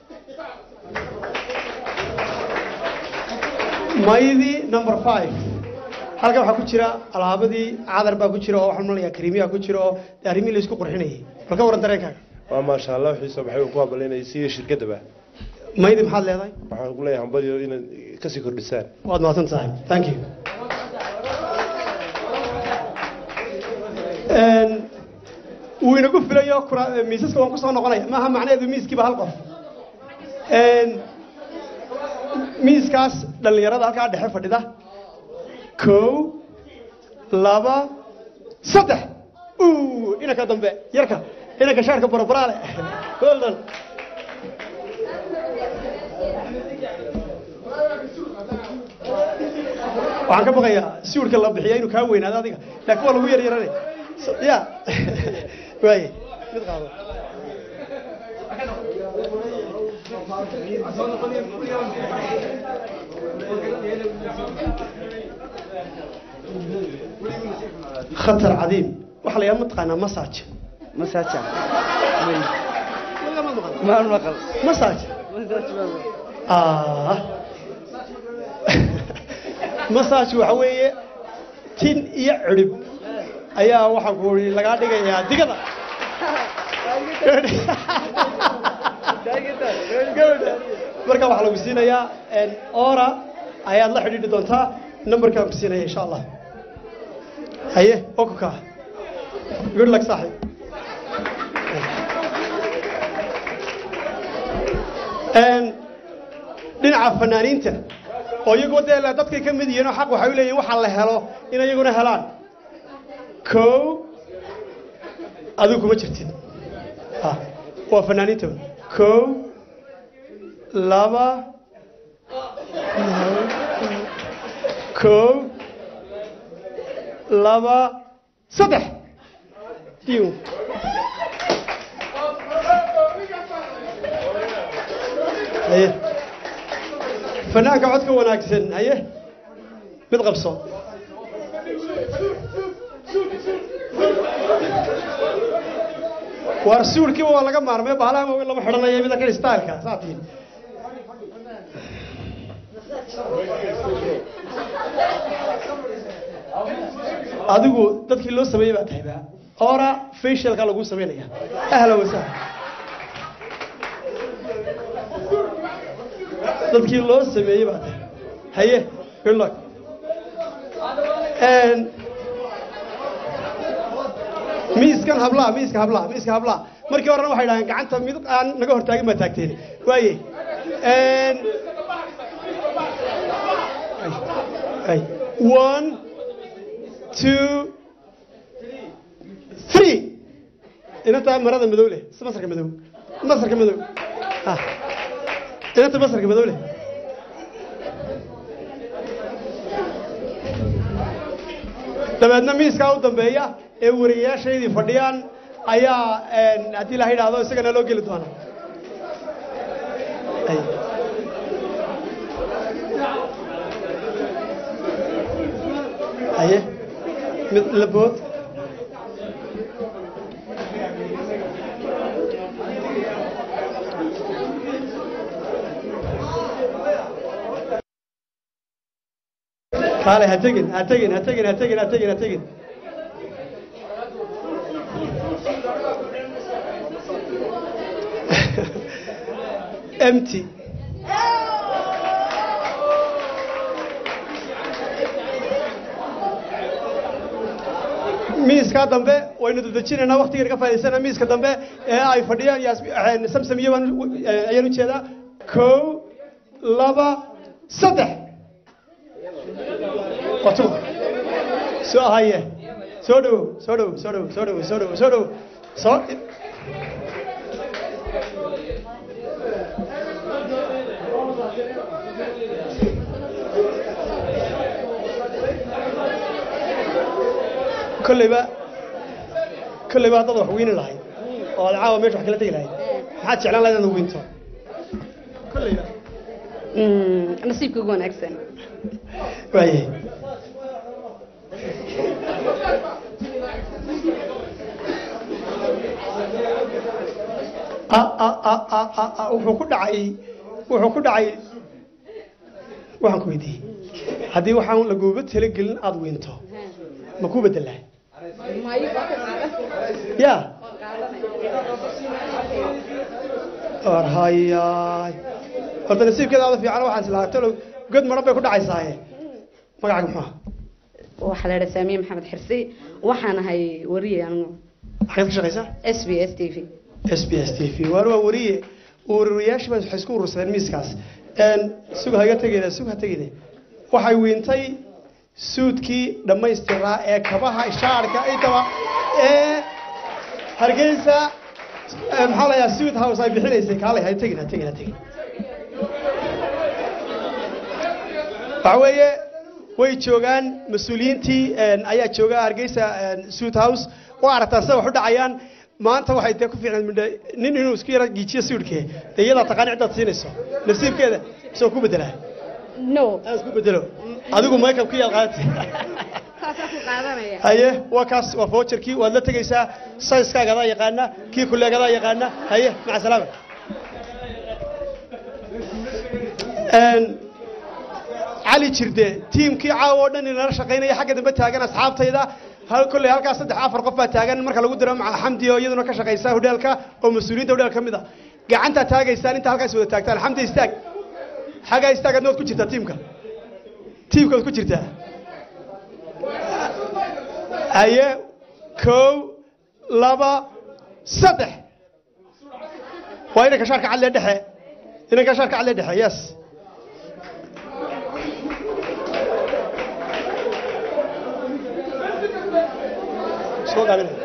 Speaker 4: maydii number five halkan waxaa ku jira alaabadii cadar baa ku jira oo waxaan malayaa kariimiyaa ku jira oo dee arrimihii la isku qurxinayay bal ka waran dareenkaaga
Speaker 11: waa maasha allah wixii soo baxay uu ku habalinayay siga shirkadaba
Speaker 4: maydii maxaad leedahay
Speaker 11: waxaan ku leeyahay hambaliyo inaad kasii kordhisaan
Speaker 4: waad mahadsan tahay thank you Een, wuu inagu filayo kura- miisaska waan kusoo noqonaya maaha macnaheedu miiskiiba hal qof Een, miiskaas dhallinyarada halkaa dhexe fadhida kow laba saddex uu inanka dambe yarka inanka shaarka barabaraale well done waxaan ka baqayaa siwirka la bixiya inuu kaa weynaado adiga laakiin waa lagu yar yarane So- ya waaye mid qaado khatar cadiim waxaa la yidhaha mataqaanaa massage
Speaker 12: masaaja
Speaker 4: Weligaa maad maqal?
Speaker 12: maan maqal
Speaker 4: massage ah massage waxa weeye tin iyo cirib ayaa waxaa ku ii lagaa dhigayaa digada gabadha marka waxaa lagu siinayaa ora ayaad la xidhiidhi doontaa numberkaan ku siinaya insha allah haye okuka good luck saaxib Een, dhinaca fanaaniinta oo iyagoo dee la- dadkay ka mid yihiin oo xaq waxay u leeyihin waxaa la helo in iyaguna helaan kow adigu kuma jirtid Ah, waa fanaaniinta kow laba kow laba saddex diiw haye fanaanka codka wanaagsan haye mid qabso waar suulkiiba waa laga maarmay bahalaha waaweyn lama xidhanayo mida kan styleka saa tihin adigu dadkii loo sameeyey baa tahay ba ora facialka lagu samaynaya ahla wasahla dadkii loo sameeyey baa tahay haye good luck And miiskan hablaha miiska hablaha miiska hablaha markii horena waxay dhahdeen gacanta mid aan naga hortaagin baa taagteen waaye And- Ay. one two three inantaa marada madow leh si masarka madow masarka madow ah inanta masarka madow leh dabeedna miiskaa u dambeeya ee wariyayaashaydii fadhiyaan ayaa een, haddii la yidhaahdo isagana loo geli doona Ay. haye mid labood kaale ha tegin ha tegin ha tegin ha tegin ha tegin ha tegin empty miiskaa dambe waynu dadejinaynaa waktigan ka faa'idaysana miiska dambe ee ay fadhiyaan yaas- een, samsamiyo baan u- eh, ayaan ujeedaa kow laba saddex wato soo haye soo dhowow soo dhowow soo dhowow soo dhowow soo dhowow soo dhowow soo kolleyba kolleyba haddaad wax weyni lahayd oo aad caawa meesha wax kala tegi lahayd maxaad jeclaan lahayd inaad weynto kolleyba
Speaker 13: nasiibka ugu wanaagsan
Speaker 4: waaye a- a- a- a- a- a- wuxuu ku dhacay wuxuu ku dhacay waxaan ku weydiiyey haddii waxaan laguuba talagelin aada weynto ma ku bedelaa ya war hayaay horta nasiibkeeda aada fiican waxaan islahaa talow god maran bay ku dhacaysaaye magacaaga muxuu ahaa
Speaker 13: waxaa la idhaa saamiye maxamed xirsi waxaan ahay wariye anigu
Speaker 4: xageed ka shaqaysaa
Speaker 13: s b s t v
Speaker 4: s b s t v waar waa wariye ururiyaashii baa waxay isku urursadeen miiskaas Een, sug haga tegeyna sug ha tegeyna waxay weentay suudkii dhammaystiraa ee kabaha shaarka intaba ee hargeysa ee, maxaa la yahaa suud house ay bixinaysay kaalay ha tegin ha tegin ha tegin waxa weeye way joogaan mas-uuliyiintii een, ayaa jooga hargeysa suit house oo aragtaan sida wax u dhacayaan maanta waxay dee ku fiicnaan midha nin inuu isku yara giijiyo suudhkee dee iyadaa taqaan ciddaad siinayso nasiibkeeda isoo ku bedelaa
Speaker 13: no
Speaker 4: aan isku bedelo adigu makeup ku yaad qaadati
Speaker 13: saasaan ku qaadanaya
Speaker 4: haye waa kaas waa voucherkii waad la tegaysaa sayskaaga adaa yaqaana kii kuleegadaa yaqaana haye maca salaama Een, cali jirde tiimkii caawa oo dhan inala shaqaynaya xagga dambe taagan asxaabtayda hal kolley halkaas saddex afar qof baa taagan marka lagu diro maca xamdi oo iyaduna ka shaqaysa hodheelka oo mas-uuliyiinta hodheelka ka mid a gacantaa taagaysaan inta halkaas wada taagtaan xamdi istaag xaggaa istaag adna waad ku jirtaa tiimka tiimka waad ku jirtaa haye kow laba saddex waa inanka shaarka cadlee dhexe inanka shaarka cadlee dhexe yes soo gaabinaya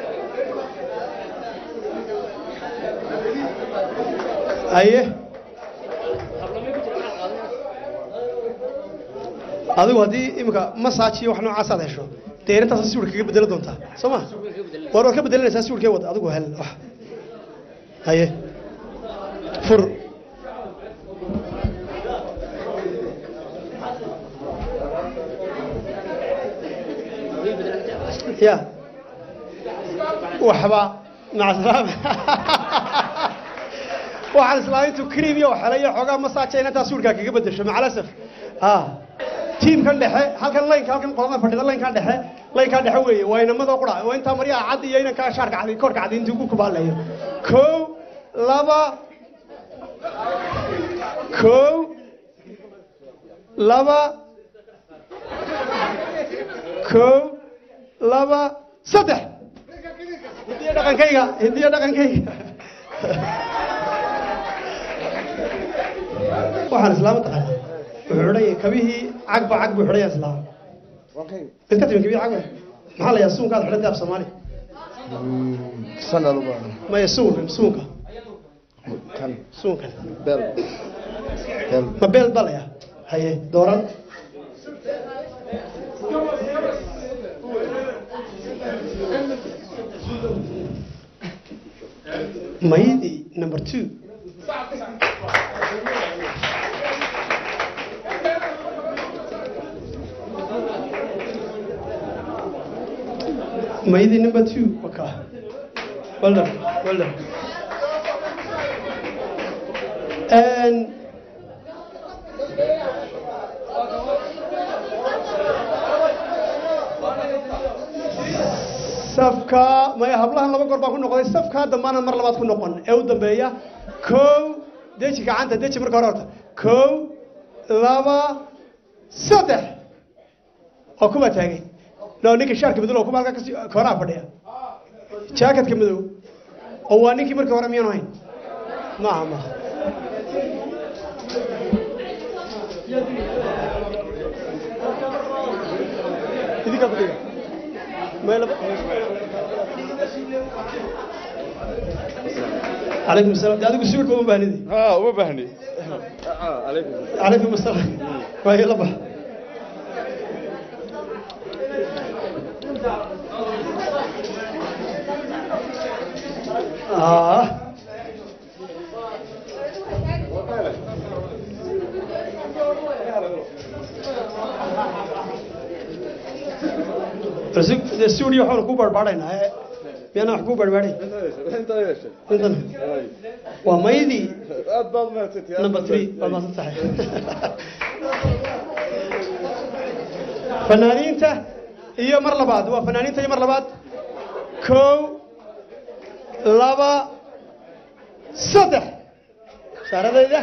Speaker 4: haye adigu haddii imika massage iyo wax noocaas aad hesho dee intaas siwirka kaga bedelo doontaa soo ma war waad ka bedelanaysaa siwirkee wad adigu hel wax haye fur ya waxba maca salaama waxaan islaamintu cream iyo waxela iyo xoogaa massage inantaa siwirkaa kaga bedesho macalasaf ha tiimkan dhexe halkan laynka halkan qolada fadhida laynkan dhexe laynkan dhexe weeye waa inamada qura waa intaa maryaha cad iyo inankaa shaarka cad korka cad intuu ku kubaalayo kow laba kow laba kow laba saddex hidiyo dhaqankayga hidiyo dhaqankayga waxaan islaama taqaana wuxuu xidhan yahay kabihii cagba cag buu xidhan yahay islaam mid ka timi kabihii cagba maxaa la yahaa suunkaad xidhantay af soomaali
Speaker 9: sanaluba
Speaker 4: maya suunkan suunka
Speaker 9: kan
Speaker 4: suunkan
Speaker 9: bel bel
Speaker 4: ma beel baa la yahaa haye dooran maydi number two maydi number two okay well done well done and safka maya hablahan laba goor baan ku noqday safka dambana mar labaad ku noqon ee u dambeeya kow deji gacanta deji marka hore horta kow laba saddex oo kuba taagay no ninka shaarka madow oo kuba halka kasi kooraha fadhiya jaakatka madow oo waa ninkii markii hore miyaanu hayn maaha maaha idinkaa ku dhiga meel عليكم السلام ده adigu sawirka uma baahnidi
Speaker 5: ha uma baahni
Speaker 4: عليكم السلام waa ila bax ah de studio waxaanu ku barbaadhaynaa ee miyana wax ku barbaadhay intan waa maydii
Speaker 5: aad baad mahadsantihi
Speaker 4: number three waad maasan tahay fanaaniinta iyo mar labaad waa fanaaniinta iyo mar labaad kow laba saddex shaaradayda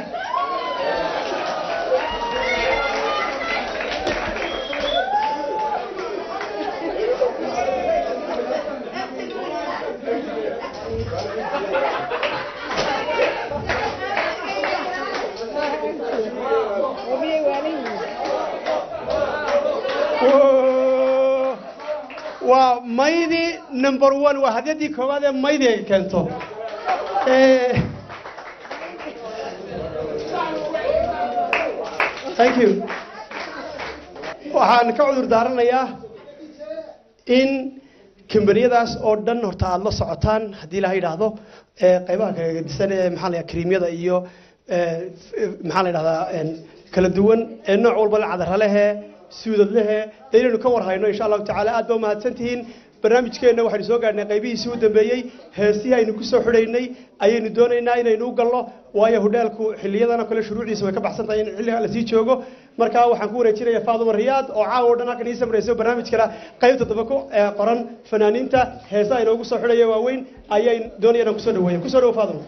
Speaker 4: waa maydi number one waa hadyadii koowaad ee maydi ay keento thank you waxaan ka cudur daaranayaa in kambaniyadaas oo dhan horta aada la socotaan haddii ilaha yidhaahdo ee qaybaha kala gedisan ee maxaa la yidhahdaa kariimyada iyo ee, f- maxaa la yidhahdaa een, kala duwan ee nooc walba le cadara lehe suudad lehe dee inaynu ka warhayno insha allahu tacaala aad baa umahadsan tihiin barnaamijkeenna waxaynu soo gaadhnay qaybihiisii u dambeeyey heesihii aynu ku soo xidhaynay ayaynu doonaynaa inaynu u galno waayo hudheelku xiliyadan oo kale shuruucdiisa way ka baxsan tahay in xilliga lasii joogo marka waxaan ku wareejinayaa faaduma riyaad oo caawa o dhan halkan ii samrayso barnaamijkana qaybta dambe ku ee, qoran fanaaniinta heesaha inoogu soo xidhaya waaweyn ayay doonaya inaan kusoo dhaweeya kusoo dhawo faaduma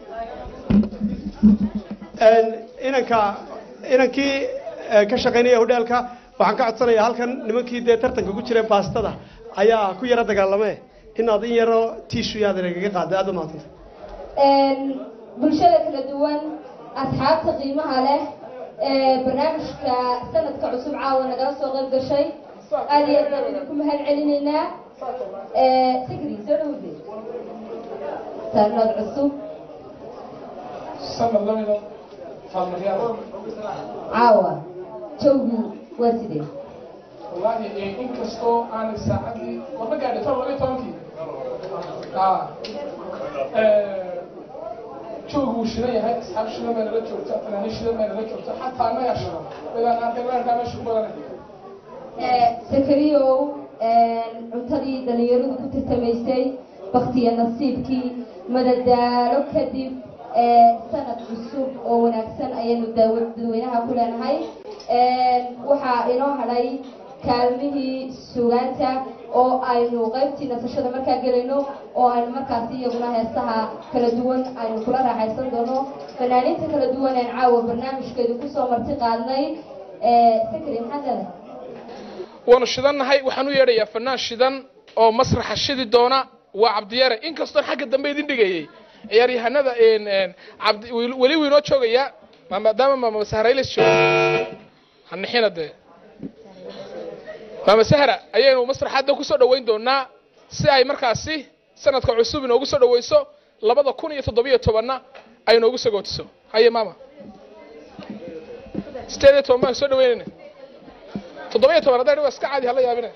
Speaker 4: Een, inanka inankii ee, ka shaqaynaya hudheelka waxaan ka codsanayaa halkan nimankii dee tartanka ku jira baastada ayaa ku yara dagaalame inaad in yaroo tiishu yaad nagaga qaada aad u mahadsanta
Speaker 1: bulshada kala duwan asxaabta qiimaha leh ee barnaamijka sanadka cusub caawa nagala soo qayb gashay aad iyo aad baan idinku mahad celinaynaa sigri soo dhowde sanad cusub
Speaker 7: sanad lamida faalmaryaada
Speaker 1: caawa jawgu waa sidee
Speaker 7: wallahi eh, inkastoo aanay saacadii waba gaadhay toban labiyo tobankii Ah. Eh, joogu wuu shidan yahay asxaab shidan bay nala joogta fanaaniin shidan bay nala joogta xataa annagaa shidan midaan arkay weerkaa meesha ku badanay
Speaker 1: sakariyow cuntadii dhalinyaradu ku tartamaysay baktiya nasiibkii madadaalo kadib ee, sanad cusub oo wanaagsan ayaynu daawa- dadweynaha ku leenahay waxaa inoo hadhay kaalmihii sugaanta oo aynu qaybtii nasashada markaa gelayno oo aynu markaasi iyaguna heesaha kala duwan aynu kula raaxaysan doono fanaaniinta kala duwan aan caawa barnaamijkeedu kusoo marti qaadnay sakari maxaad leedahay
Speaker 7: waanu shidannahay waxaan u yeedhayaa fanaan shidan oo masraxa shidi doona waa cabdiyare inkastoon xagga dambe idin dhigayay ciyaaryahanada een, een, cabdi weli weli wuu inoo joogayaa ma- maadaama maama sahrayles joogo hanixina dee maama sahra ayaynu masraxadda kusoo dhoweyn doonaa si ay markaasi sanadka cusub inoogu soo dhoweyso labada kun iyo toddobiyo tobanna ay inoogu sagootiso haye maama sideed iyo toban baan soo dhaweynayna toddoba iyo toban hadday waa iska caadi hala yaabine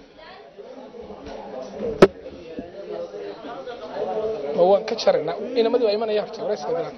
Speaker 7: ma waan ka jarayna inamadii waa imanaya horta warayska galaan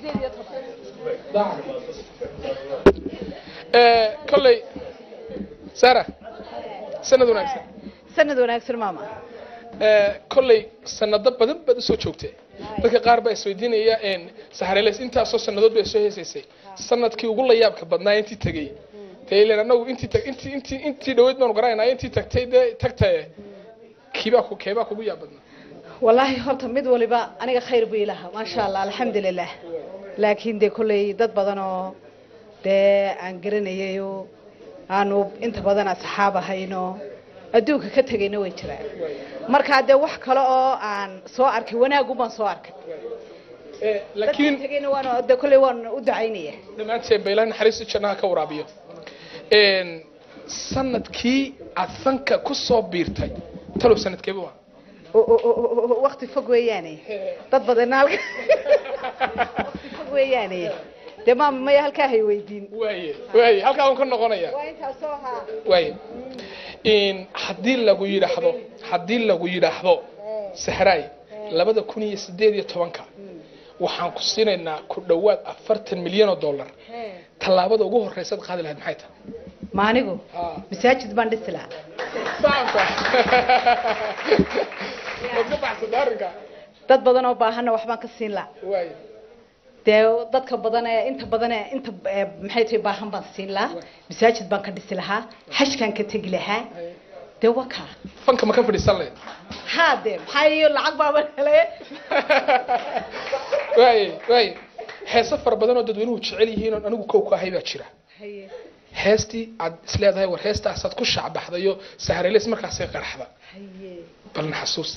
Speaker 7: Eh, kolley sara sanad wanaagsan
Speaker 12: sanad wanaagsan maama
Speaker 7: Eh, kolley sanado badan baad usoo joogtay dadka qaar baa isweydiinaya een, sahareles intaasoo sanadood bay soo heesaysay sanadkii ugu layaabka badnaa intii tegey dee ileen anagu intii tag- intii intii intii dhaweyd baanu garanaynaa intii tagtay dee tagtaye kiibaa ku keebaa kugu yaab badnaa
Speaker 12: wallaahi horta mid waliba aniga khayr buu ilaha maasha allah alxamdulilah laakiin dee kolley dad badan oo dee aan garanayayo aanu inta badan asxaab ahayno adduunka ka tegayna way jiraan markaa dee wax kale oo aan soo arkay wanaagu baan soo arkay
Speaker 7: laakiin
Speaker 12: tegayna waan dee kolley waan u ducaynaya
Speaker 7: dhammaanteen ba ilaah naxariistu jannaha ka waraabiyo Een, sanadkii aad fanka ku soo biirtay talow sanadkeeba waa
Speaker 12: wakti fog weeyaane dad badanna halka waqti fog weeyaane dee maama maya halkaa hay weydiin
Speaker 7: waaye waaye halkaa waan ka noqonaya
Speaker 12: waa intaasoo ahaa
Speaker 7: waaye in haddii lagu yidhaahdo haddii lagu yidhaahdo sahraay labada kun iyo sideed iyo tobanka waxaan ku siinaynaa ku dhowaad afartan milyan oo dollar tallaabada ugu horreysaad qaadi lahayd maxay tahay
Speaker 12: ma anigu masaajid baan dhisi lahaa
Speaker 7: saasa waad ka baxsatay arrinka
Speaker 12: dad badan oo baahanna waxbaan ka siin lahaa
Speaker 7: waaye
Speaker 12: dee dadka badan ee inta badan ee inta ee, maxay tahay baahan baan siin lahaa masaajid baan ka dhisi lahaa xajkaan ka tegi lahaa dee waa kaa
Speaker 7: fanka ma ka fadhiisan lahayd
Speaker 12: haa dee maxaa iyo lacag baaba helay
Speaker 7: waaye waaye heeso fara badan oo dadweynuhu jecel yihiin oon anigu kow ka ahay baa jira heestii aad isleedahay war heestaasaad ku shacbaxdayo sahreles markaasay qarxda balna xasuus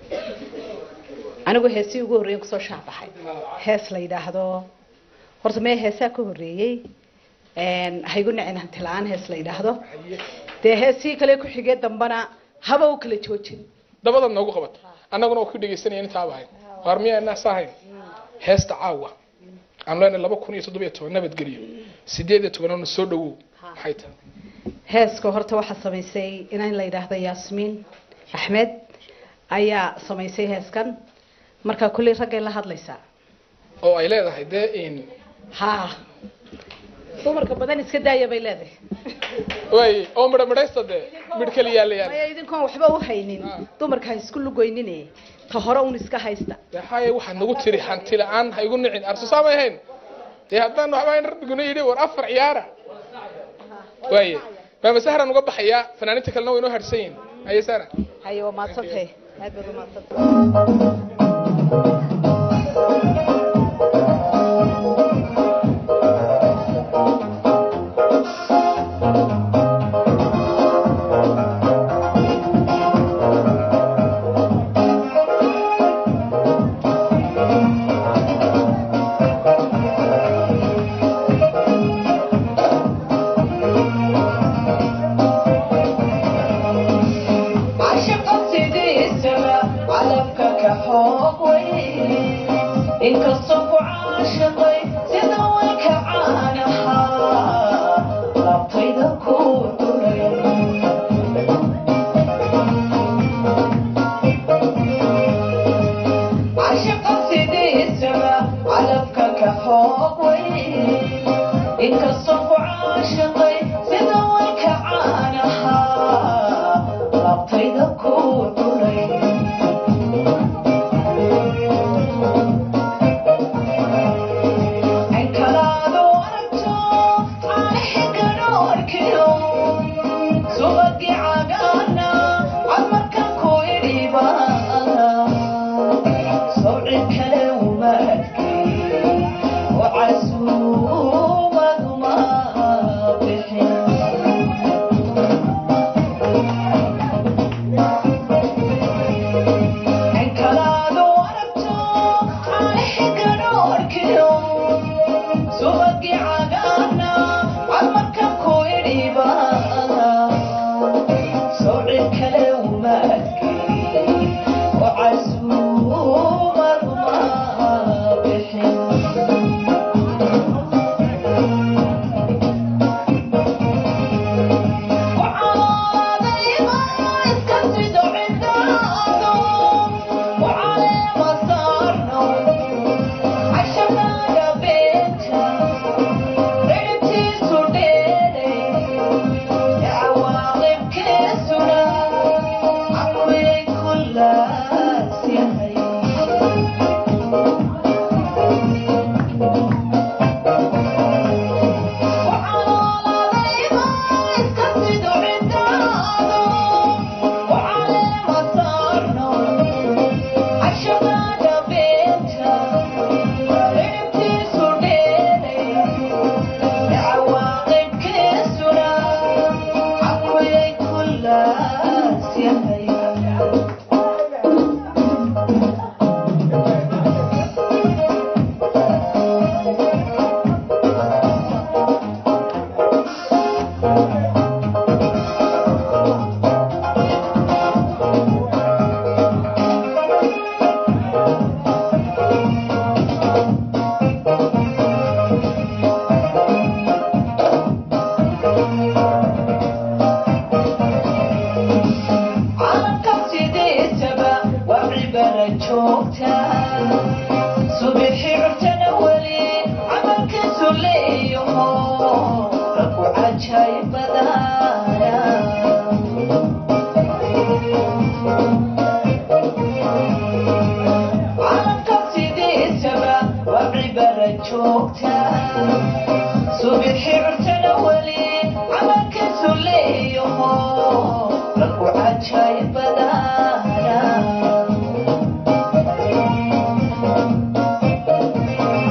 Speaker 12: anigu heesii ugu horreeyen kusoo shaabaxay hees la yidhaahdo horta mee heesaa ka horreeyey haygu nicin hanti la-aan hees la yidhaahdo dee heesii kale ku xigee dambana haba u kala joojin
Speaker 7: dabadaad noogu qabat annaguna waa ku dhegaysanaya intaaba ahayn waar miyaa inaas ahayn heesta caawa aan leenahay laba kun iyo toddoba iyo toban nabadgelyo sideed iyo tobanna soo dhawow maxay tahay
Speaker 12: heeska horta waxaa samaysay inaan la yidhaahdo yaasmiin axmed ayaa samaysay heeskan marka kulley raggay la hadlaysaa
Speaker 7: oo ay leedahay dee in
Speaker 12: ha dumarka badan iska daaya bay leedahay
Speaker 7: way oo midha midhaysta dee midh keliyaa la yaal
Speaker 12: maya idinkoon waxba u haynin dumarka ha isku lugoynine ta hore un iska haysta
Speaker 7: maxaaye waxaad nagu tiri hanti la-aan ha igu nicin arsusaa may ahayn dee haddaan waxba hayn rabbiguna yidhi war afar ciyaara waaye maama sahran uga baxayaa fanaaniinta kalena way inoo harsan yihin haye sahra
Speaker 12: haye waa maadsantahay aad baad u maadsantahay
Speaker 14: inkastoo ku caashaqay sida walka caanaha laabtayda ku dhuray cashaqa sidiisaba calabka ka xoog way inkastoo ku caashaqay sida walka caanaha laabtayda ku dhuray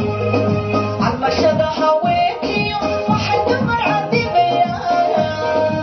Speaker 14: Almashada haweenkiyo waxay dumar cadibayaan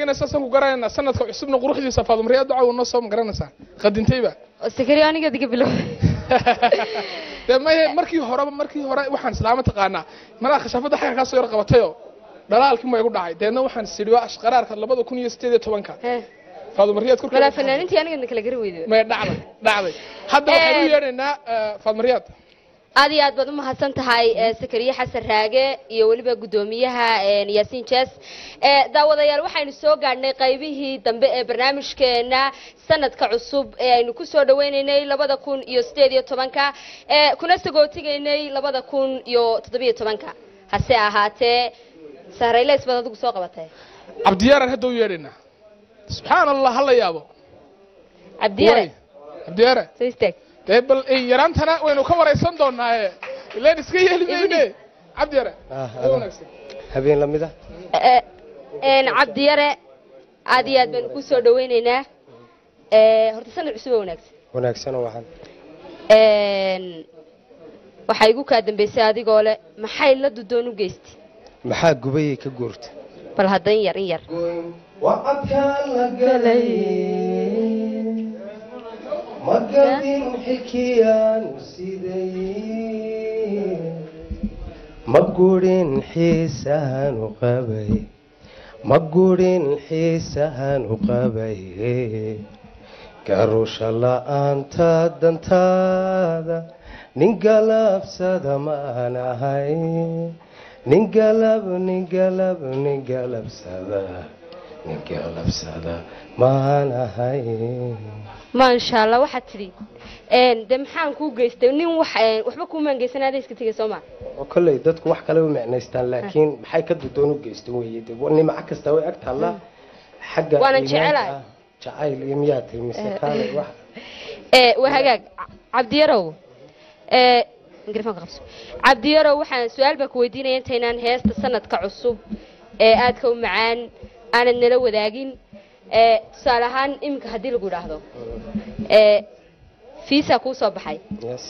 Speaker 7: weyne saasaan ku garanaynaa sanadka cusubna quruxdiisa faadumriyaa duca noo soo ma garanaysaa qadintayba
Speaker 1: sakariya aniga diga bilow
Speaker 7: dee maye markii horeba markii hore waxaan islaama taqaanaa malaa khashaafadda xagga kaa soo yar qabatayoo dhalaalkii ma igu dhacay deedna waxaan sidhi waa ashqaraarka labada kun iyo sideed iyo tobanka faadumariyaad korkeeda
Speaker 1: malaa fanaanintii aniga kala gari weyday
Speaker 7: may dhacday dhacday hadda waxaan u yeedhaynaa faadumariyaad
Speaker 1: aad iyo aad baad umahadsan tahay eh, sakariye xasan raage iyo weliba guddoomiyaha eh, yaasiin jes Eh, daawadayaal waxaynu soo gaadhnay qaybihii dambe ee barnaamijkeena sanadka cusub ee aynu kusoo dhaweynaynay labada kun iyo sideed iyo tobanka eh, kuna sagootigaynay labada kun iyo toddobiyo tobanka hase ahaatee sahrayleys baad adigu soo qabatay
Speaker 7: cabdiyaaraan hadda u yeedhaynaa subxaan allah hala yaabo
Speaker 1: cabdiyare
Speaker 7: cabdiyaare
Speaker 1: soo istaag
Speaker 7: dee bal eh, yaraantana waynu ka waraysan doonaaye ileen iska yeeli mayne cabdiyaare Waa wanaagsan
Speaker 15: habeen lamid ah
Speaker 1: Eh, een cabdiyare aad iyo aad baynu kusoo dhaweynaynaa Eh, horta sanad cusub oo wanaagsan
Speaker 15: wanaagsan oo waxaan
Speaker 1: Een, waxaa igu kaa dambeysay adigoo leh maxay la dudoon u geystay
Speaker 15: maxaa gubayay ka guurta
Speaker 1: bal hadda in yar in yar
Speaker 15: wacadkaan la galay magadin xikiyaan siday ma gurin xiisahan u qabay ma gurin xiisahan u qabay garusha la'aanta dantaada nin galabsada maan ahay nin galab nin galab nin galabsada nin galabsada maan ahay
Speaker 1: maasha allah waxaad tidhi een, dee maxaan kuu geystay nin wax een, waxba kuumaan geysan adaa iska tegay soo ma
Speaker 15: oo kolley dadku wax kale u micnaystaan laakiin maxay ka dudoon u geystan weye de nimco kasta way ag taallaa xagga
Speaker 1: Waanan
Speaker 15: iimaanka
Speaker 1: jecelahay.
Speaker 15: ah, jacayl iyo miyaa tiri mise
Speaker 1: Eh,
Speaker 15: kaale wax
Speaker 1: Eh, waa hagaag Ca- cabdiyarow Eh, mikrofoonka qabso cabdiyarow waxaan su-aal baa ku weydiinaya intaynaan heesta sanadka cusub ee aadka u macaan aanad nala wadaagin Eh, tusaale ahaan iminka haddii lagu idhaahdo Eh, fiisa kuu soo baxay
Speaker 15: yes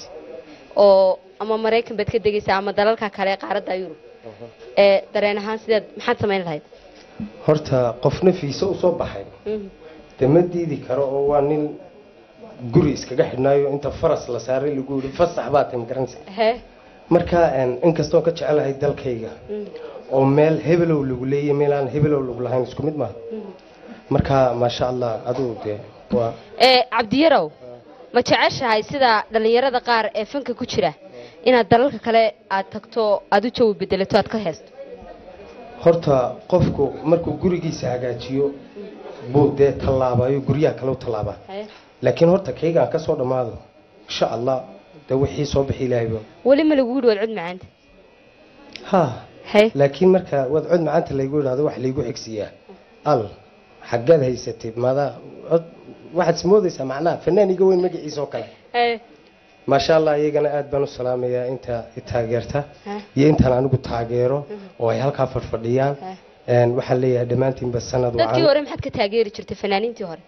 Speaker 1: oo ama maraykan baad ka degaysaa ama dalalka kale ee qaaradda yurub ee dareen ahaan sideed maxaad samayn lahayd
Speaker 15: horta qofna fiise usoo baxay
Speaker 1: Mhm.
Speaker 15: de ma diidi karo oo waa nin guri iskaga xidhnaayo inta faras la saaray lagu yidhi fasax baa tay magaranaysa
Speaker 1: he
Speaker 15: marka een, inkastoon ka jecelahay dalkayga
Speaker 1: Mhm.
Speaker 15: oo meel hebelow lagu leeyahay meel aan hebelow lagu lahayn isku mid maaha
Speaker 1: Mhm.
Speaker 15: marka maasha allah adigu dee waa
Speaker 1: ee cabdiyarow ma jeceshahay sida dhallinyarada qaar ee fanka ku jira inaad dalalka kale aad tagto aad u jawi bedelato aad ka heesto
Speaker 15: horta qofku markuu gurigiisa hagaajiyo buu dee tallaabayo guryaha kale u tallaabaa laakiin horta kaygaan ka soo dhammaado insha allah dee wixii soo bixi ilaahayba
Speaker 1: weli ma lagugu dhawaad cod macaanta
Speaker 15: ha
Speaker 1: he
Speaker 15: laakiin marka waad cod macaanta laygu idhaahdo wax laygu xigsiyaa al xaggaad haysatay maadaa cod waxaad ismoodaysaa macnaha fanaan iga weyn magaciisa oo kale
Speaker 1: Ee,
Speaker 15: maasha allah iyagana aad baan u salaamayaa inta i taageerta
Speaker 1: Ha.
Speaker 15: iyo intaan anigu taageero oo ay halkaa fadhfadhiyaan
Speaker 1: Ha.
Speaker 15: Een, waxaan leeyahay dhammaantiinba sanad
Speaker 1: dadkii
Speaker 15: wacan
Speaker 1: hore maxaad ka taageeri jirtay fanaaniintii hore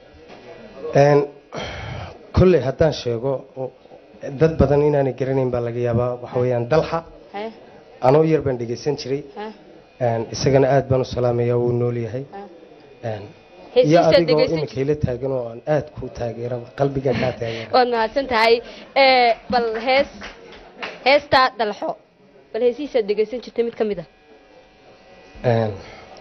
Speaker 15: Een, kolley haddaan sheego dad badan inaanay garanayn baa laga yaabaa waxa weeyaan dalxa
Speaker 1: He,
Speaker 15: anoo yar baan dhegaysan jiray
Speaker 1: he.
Speaker 15: Een, isagana aad baan u salaamayaa wuu nool yahay Een, iyo
Speaker 1: Heesihiisaad
Speaker 15: adigoo
Speaker 1: dhegaysan
Speaker 15: iminka ila taagan oo aan aad ku taageera qalbiga kaa taageera
Speaker 1: waad mahadsan tahay Ee, bal hees heestaa dalxo bal heesihiisaad dhegaysan jirtay mid ka mid ah
Speaker 15: Een,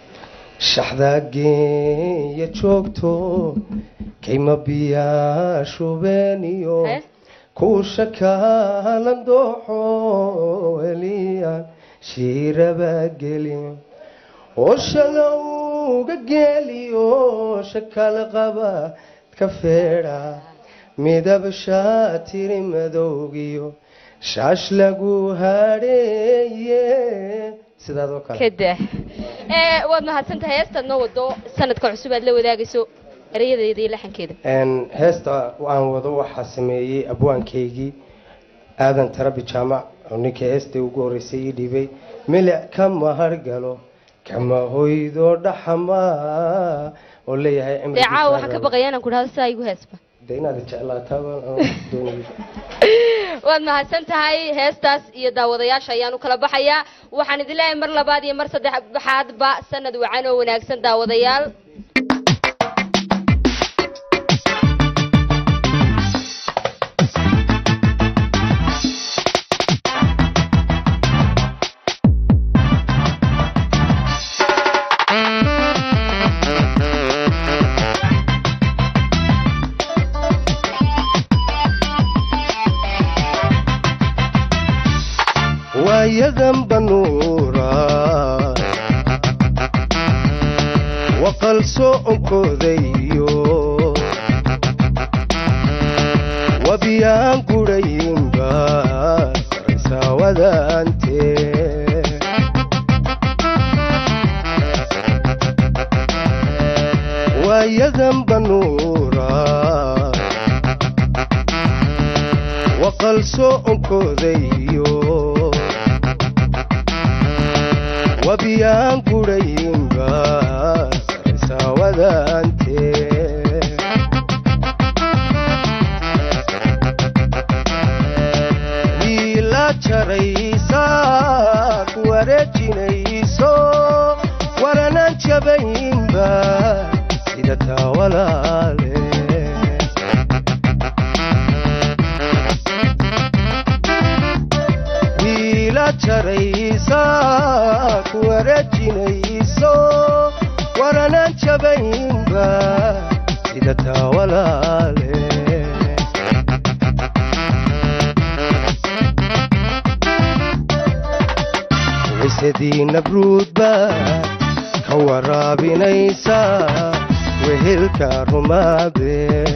Speaker 15: shaxdaageeya joogto kayma biyaa shubeeniyo kuusha kaalan dooxo eliyaan shiiraba gelin oo shalowga geeliyo shakala qaba ka feedha midab shaatiri madowgiyo shaash lagu hadheeye sidaadoo kale
Speaker 1: kada ee waad mahadsan tahay heestaad noo wado sanadka cusub aad la wadaagayso erayadeeda iyo laxankeeda
Speaker 15: Een, heesta aan wado waxaa sameeyey abwaankaygii aadan tarabi jaamac oo ninkii heestai ugu horreysay ii dhiibay milic kama hargalo kama hoydo dhaxama oo leeyahay
Speaker 1: dee caawa waxaan ka baqaya inaan ku dhahdo sidaa igu heesba
Speaker 15: de inaad jeclaataaba doonay
Speaker 1: waad mahadsan tahay heestaas iyo daawadayaasha ayaan u kala baxayaa waxaan idin leeyahay mar labaad iyo mar saddexaadba sanad wacan oo wanaagsan daawadayaal
Speaker 15: waayadan banuura waqal soconkoodayo wabiyaan gudhayinba saraysaawadaante waayadan banuura waqal soconkoodayo wabiyaan gudhayinba saraysaawadaante wiila jaraysa ku wareejinayso waranan jabayinba sida taa walaale wiila jaraysa ku wareejinayso waranan jabayinba sida taa walaale waysadii nabruudba ka waraabinaysa wehelka rumaade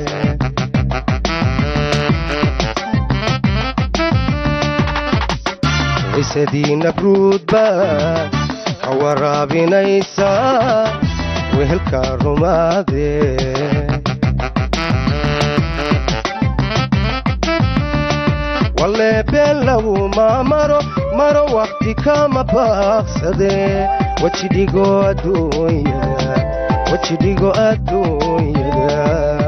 Speaker 15: waysadii nabruudba ka waraabinaysa wehelka rumaade walle been laguma maro maro wakti kama baaqsade wajidhigo adduunyada wajidhigo adduunyada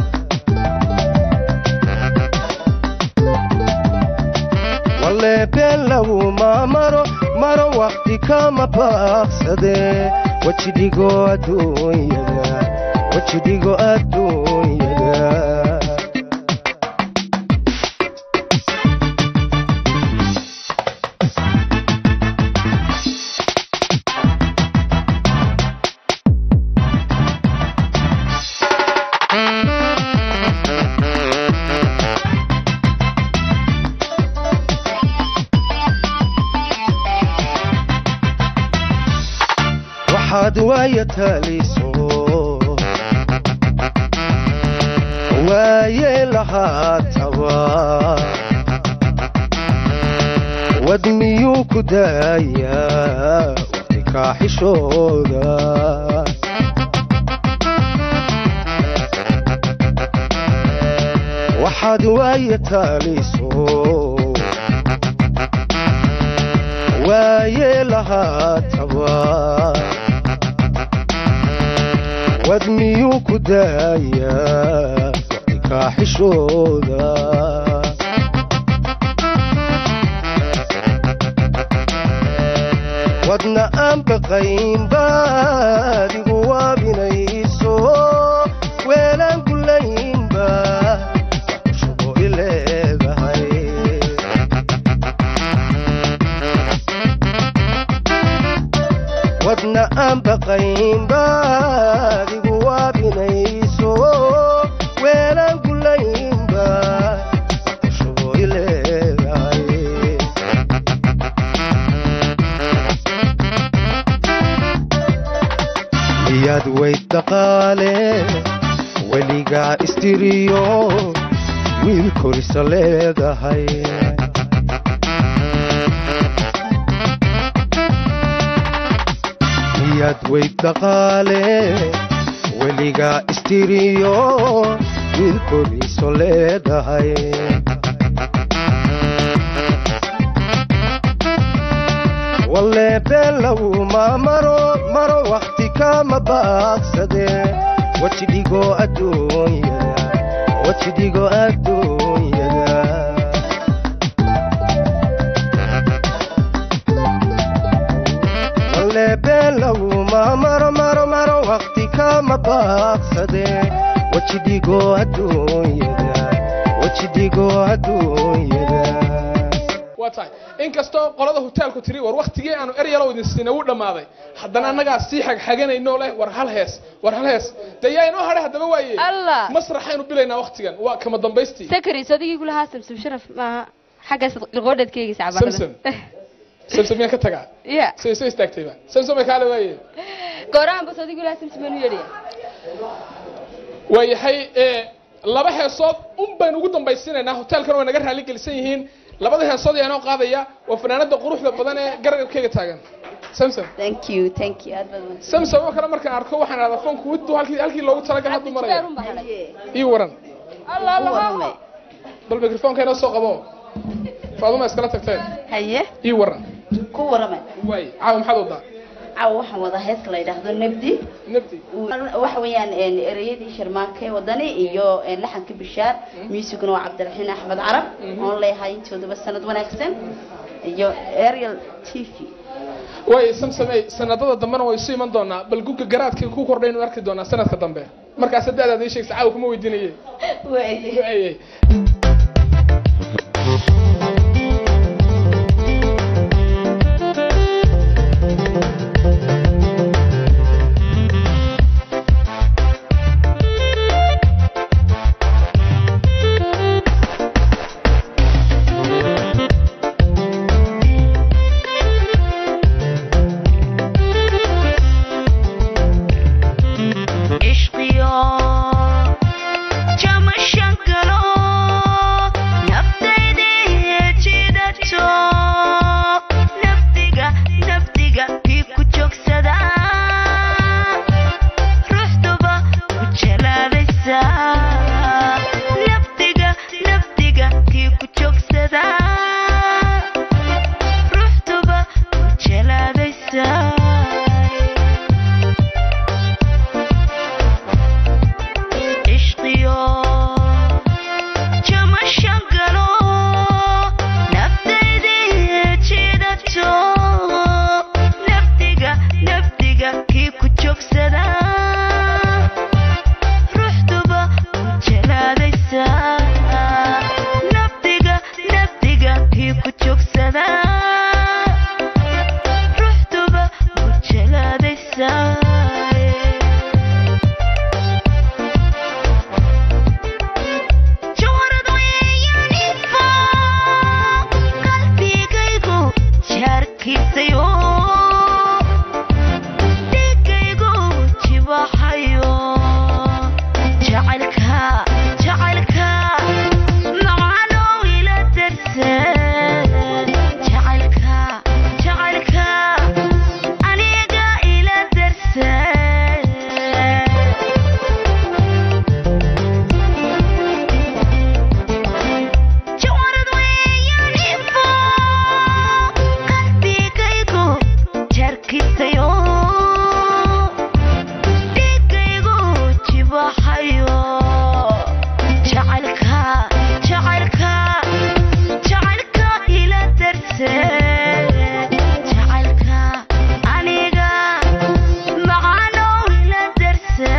Speaker 15: walle been laguma maro maro wakti kama baaqsade wajidhigo adduunyada wajidhigo adduunyada waxaad waaya taliso waaye lahaataba wad miyuu ku daayaa waqti kaaxishooda waxaad waaya taliso waaye lahaataba wad miyuu ku daayaa waqti kaaxishooda wadna aan baqayn baad igu waabinayso weelaan gulaynba shubo i leedahay wadna aan baqayn baad igu waabinayso weelaan gulaynba shubo i leedahay miyaad weyd dhaqaale weligaa istiriyo wiil korisa leedahay miyaad weyd dhaqaale weligaa istiriyo wiil koriso leedahay walle been laguma maro maro wakti kama baaqsade wajidhigo adduunyada wajidhigo adduunyada meel laguma maro maro maro waqti kama baaqsade wejidigo adduunyada wejidigo adduunyada
Speaker 7: waa tahay inkastoo qolada hoteelku tiri war waktigii aanu eryalow idin siinay wuu dhammaaday haddana annagaa sii xagxaganayno leh war hal hees war hal hees dee yaa inoo hadhay haddaba waaye
Speaker 1: allah
Speaker 7: masraxaynu bilaynaa waktigan waa kama dambaystii
Speaker 1: sakari sodigii kulahaa samsam sharaf maaha xaggaas liqoodheed ka eegaysa
Speaker 7: samsam samsam miyaan ka tagaa
Speaker 1: ya
Speaker 7: say soo istaagtayba samsam ay kaale waaye
Speaker 1: goorahanba sodigii kulahaa samsam anu yeedhaya
Speaker 7: waayahay ee laba heesood un baynu ugu dambaysiinaynaa hoteelkana way naga raali gelisan yihiin labada heesood ayaa inoo qaadaya waa fanaanada quruxda badan ee garabkayga taagan samsam
Speaker 16: thank you thank you aad baad wanaagsan
Speaker 7: samsam oo kale markaan arko waxaan ahdaa foonku widdu halkii halkii loogu talagalay hadduu maraya ii waran
Speaker 1: allah allah
Speaker 7: bal mikrofoonka inoo soo qabo faaduma iskala tagteen
Speaker 16: haye
Speaker 7: ii waran
Speaker 16: ku warama
Speaker 7: waay caawa maxaad wadaa
Speaker 16: caawa waxaan wadaa heeska la yidhaahdo nabdi
Speaker 7: nabdi
Speaker 16: waxa weeyaan een, ereyadii sharmaake wadani iyo een, laxanka bishaar muusiguna waa cabdiraxiin axmed carab oon leeyahay intooduba sanad wanaagsan iyo ariel t v
Speaker 7: waay samsamey sanadada dambena way isu iman doonaa bal guga garaadka ku kordhaynu arki doonaa sanadka dambe markaas da'daad ii sheegsa caawa kuma weydiinaye Waayey.
Speaker 14: ishqiyo jamashan galo naftaydii jidato nafdiga nafdiga kii ku joogsada ruuxduba ku jalaabaysa nafdiga nafdiga kii ku joogsada ruuxduba ku jalaabaysa ishqiyo jamashan galo naftaydii jidato nafdiga nafdiga kii ku joogsada ruuxduba ku jalaadaysa nafdiga nafdiga kii ku joogsada ruuxduba ku jalaadaysa jawarad weeyaan ifo qalbigaygu jaarkiisayo dhigaygu jibaxayo jacaylka jacaylka macaanow ila darse jacaylka jacaylka aniga ila darse jawarad weeyaan ifo qalbigaygu jaarkiisayo dhigaygu jibaxayo jacaylka jacaylka jacaylka ila darse jacaylka aniga macaanow ila darse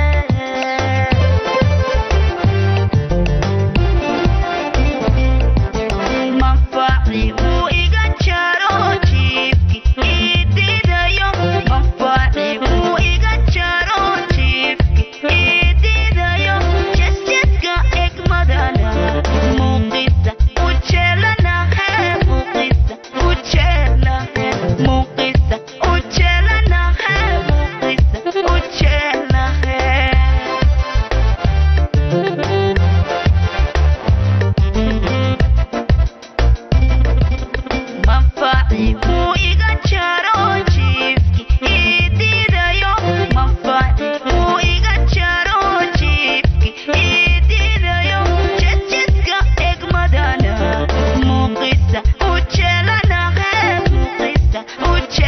Speaker 14: manfaci wuu iga jaro jiifki ididayo manfaci wuu iga jaro jiifki ididayo jasjaska egmadana muuqisa ujeelanahe muuqisa ujeelanahe muuqisa ujeelanahe muuqisa ujeelanahe manfaci wuu iga jaro jiifki ididayo manfaci wuu iga jaro jiifki ididayo jasjaska egmadana muuqisa ujeelanahe muuqisa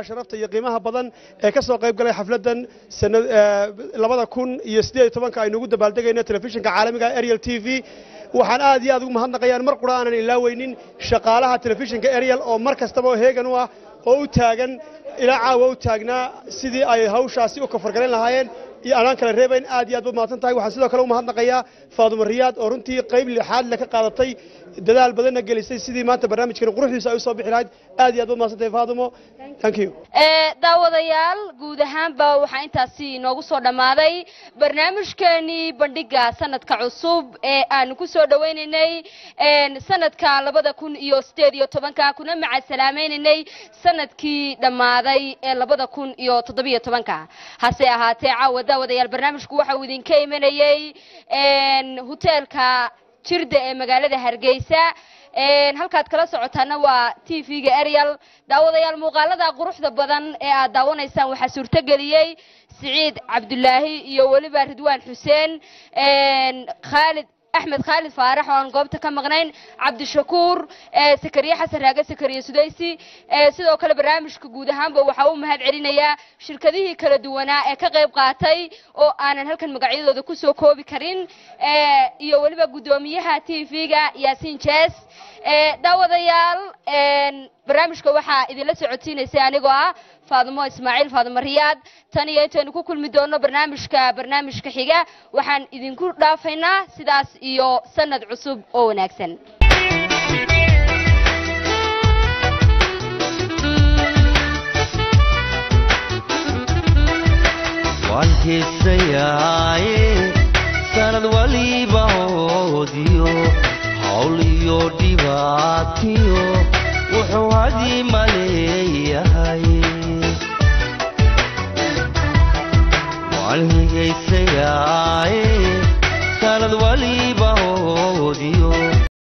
Speaker 4: sharafta iyo qiimaha badan ee ka soo qayb galay xafladdan sanad eh, labada kun iyo siddeed iyo tobanka aynu ugu dabaaldegayno telefishinka caalamiga ariel t v waxaan aad iyo aad ugu mahadnaqayaan mar qura aanan ilaaweynin shaqaalaha telefishinka ariel oo mar kastaba oo heegan u ah oo u taagan ilaa caawa u taagnaa sidii ay hawshaasi u kafargalayn lahaayeen iyo anaan kala reebayn aad iyo aad baad mahadsan tahay waxaan sidoo kale u mahadnaqayaa faadumo riyaad oo runtii qayb lixaad le ka qaadatay dadaal badanna gelisay sidii maanta barnaamijkan quruxdiisa ay u soo bixi lahayd aad iyo aad baad mahadsan tahay faadumo thank you
Speaker 1: ee daawadayaal guud ahaanba waxaa intaasi inoogu soo dhammaaday barnaamijkeenii bandhiga sanadka cusub ee aanu ku soo dhawaynaynay een, sanadka labada kun iyo sideed iyo tobanka kuna macasalaamaynaynay sanadkii dhammaaday ee labada kun iyo toddobiyo tobanka hase ahaatee caawa daawadayaal barnaamijku waxa uu idinka imanayey een, hoteelka jirda ee magaalada hargeysa een, halkaad kala socotaana waa t v-ga ariel daawadayaal muuqaalada quruxda badan ee aad daawanaysaan waxaa suurtogeliyey siciid cabdulaahi iyo weliba ridwaan xuseen een, khaalid axmed khaalid faarax oo aan goobta ka maqnayn cabdishakuur ee sakariye xasan raage sakariye sudaysi ee sidoo kale barnaamijka guud ahaanba waxaa u mahad celinayaa shirkadihii kala duwanaa ee ka qayb qaatay oo aanan halkan magacyadooda kusoo koobi karin ee iyo weliba guddoomiyaha t v-ga yaasiin jees ee daawadayaal een, barnaamijka waxaa idinla socodsiinaysay anigoo ah faadimo ismaaciil faadimo riyaad tan iyo intaynu ku kulmi doono barnaamijka barnaamijka xiga waxaan idinku dhaafaynaa sidaas iyo sanad cusub oo wanaagsan
Speaker 3: waan heesayaaye sanad waliba hoodiyo hawl iyo dhibaatiyo wuxuu hadii maleeyahay waan higaysayaa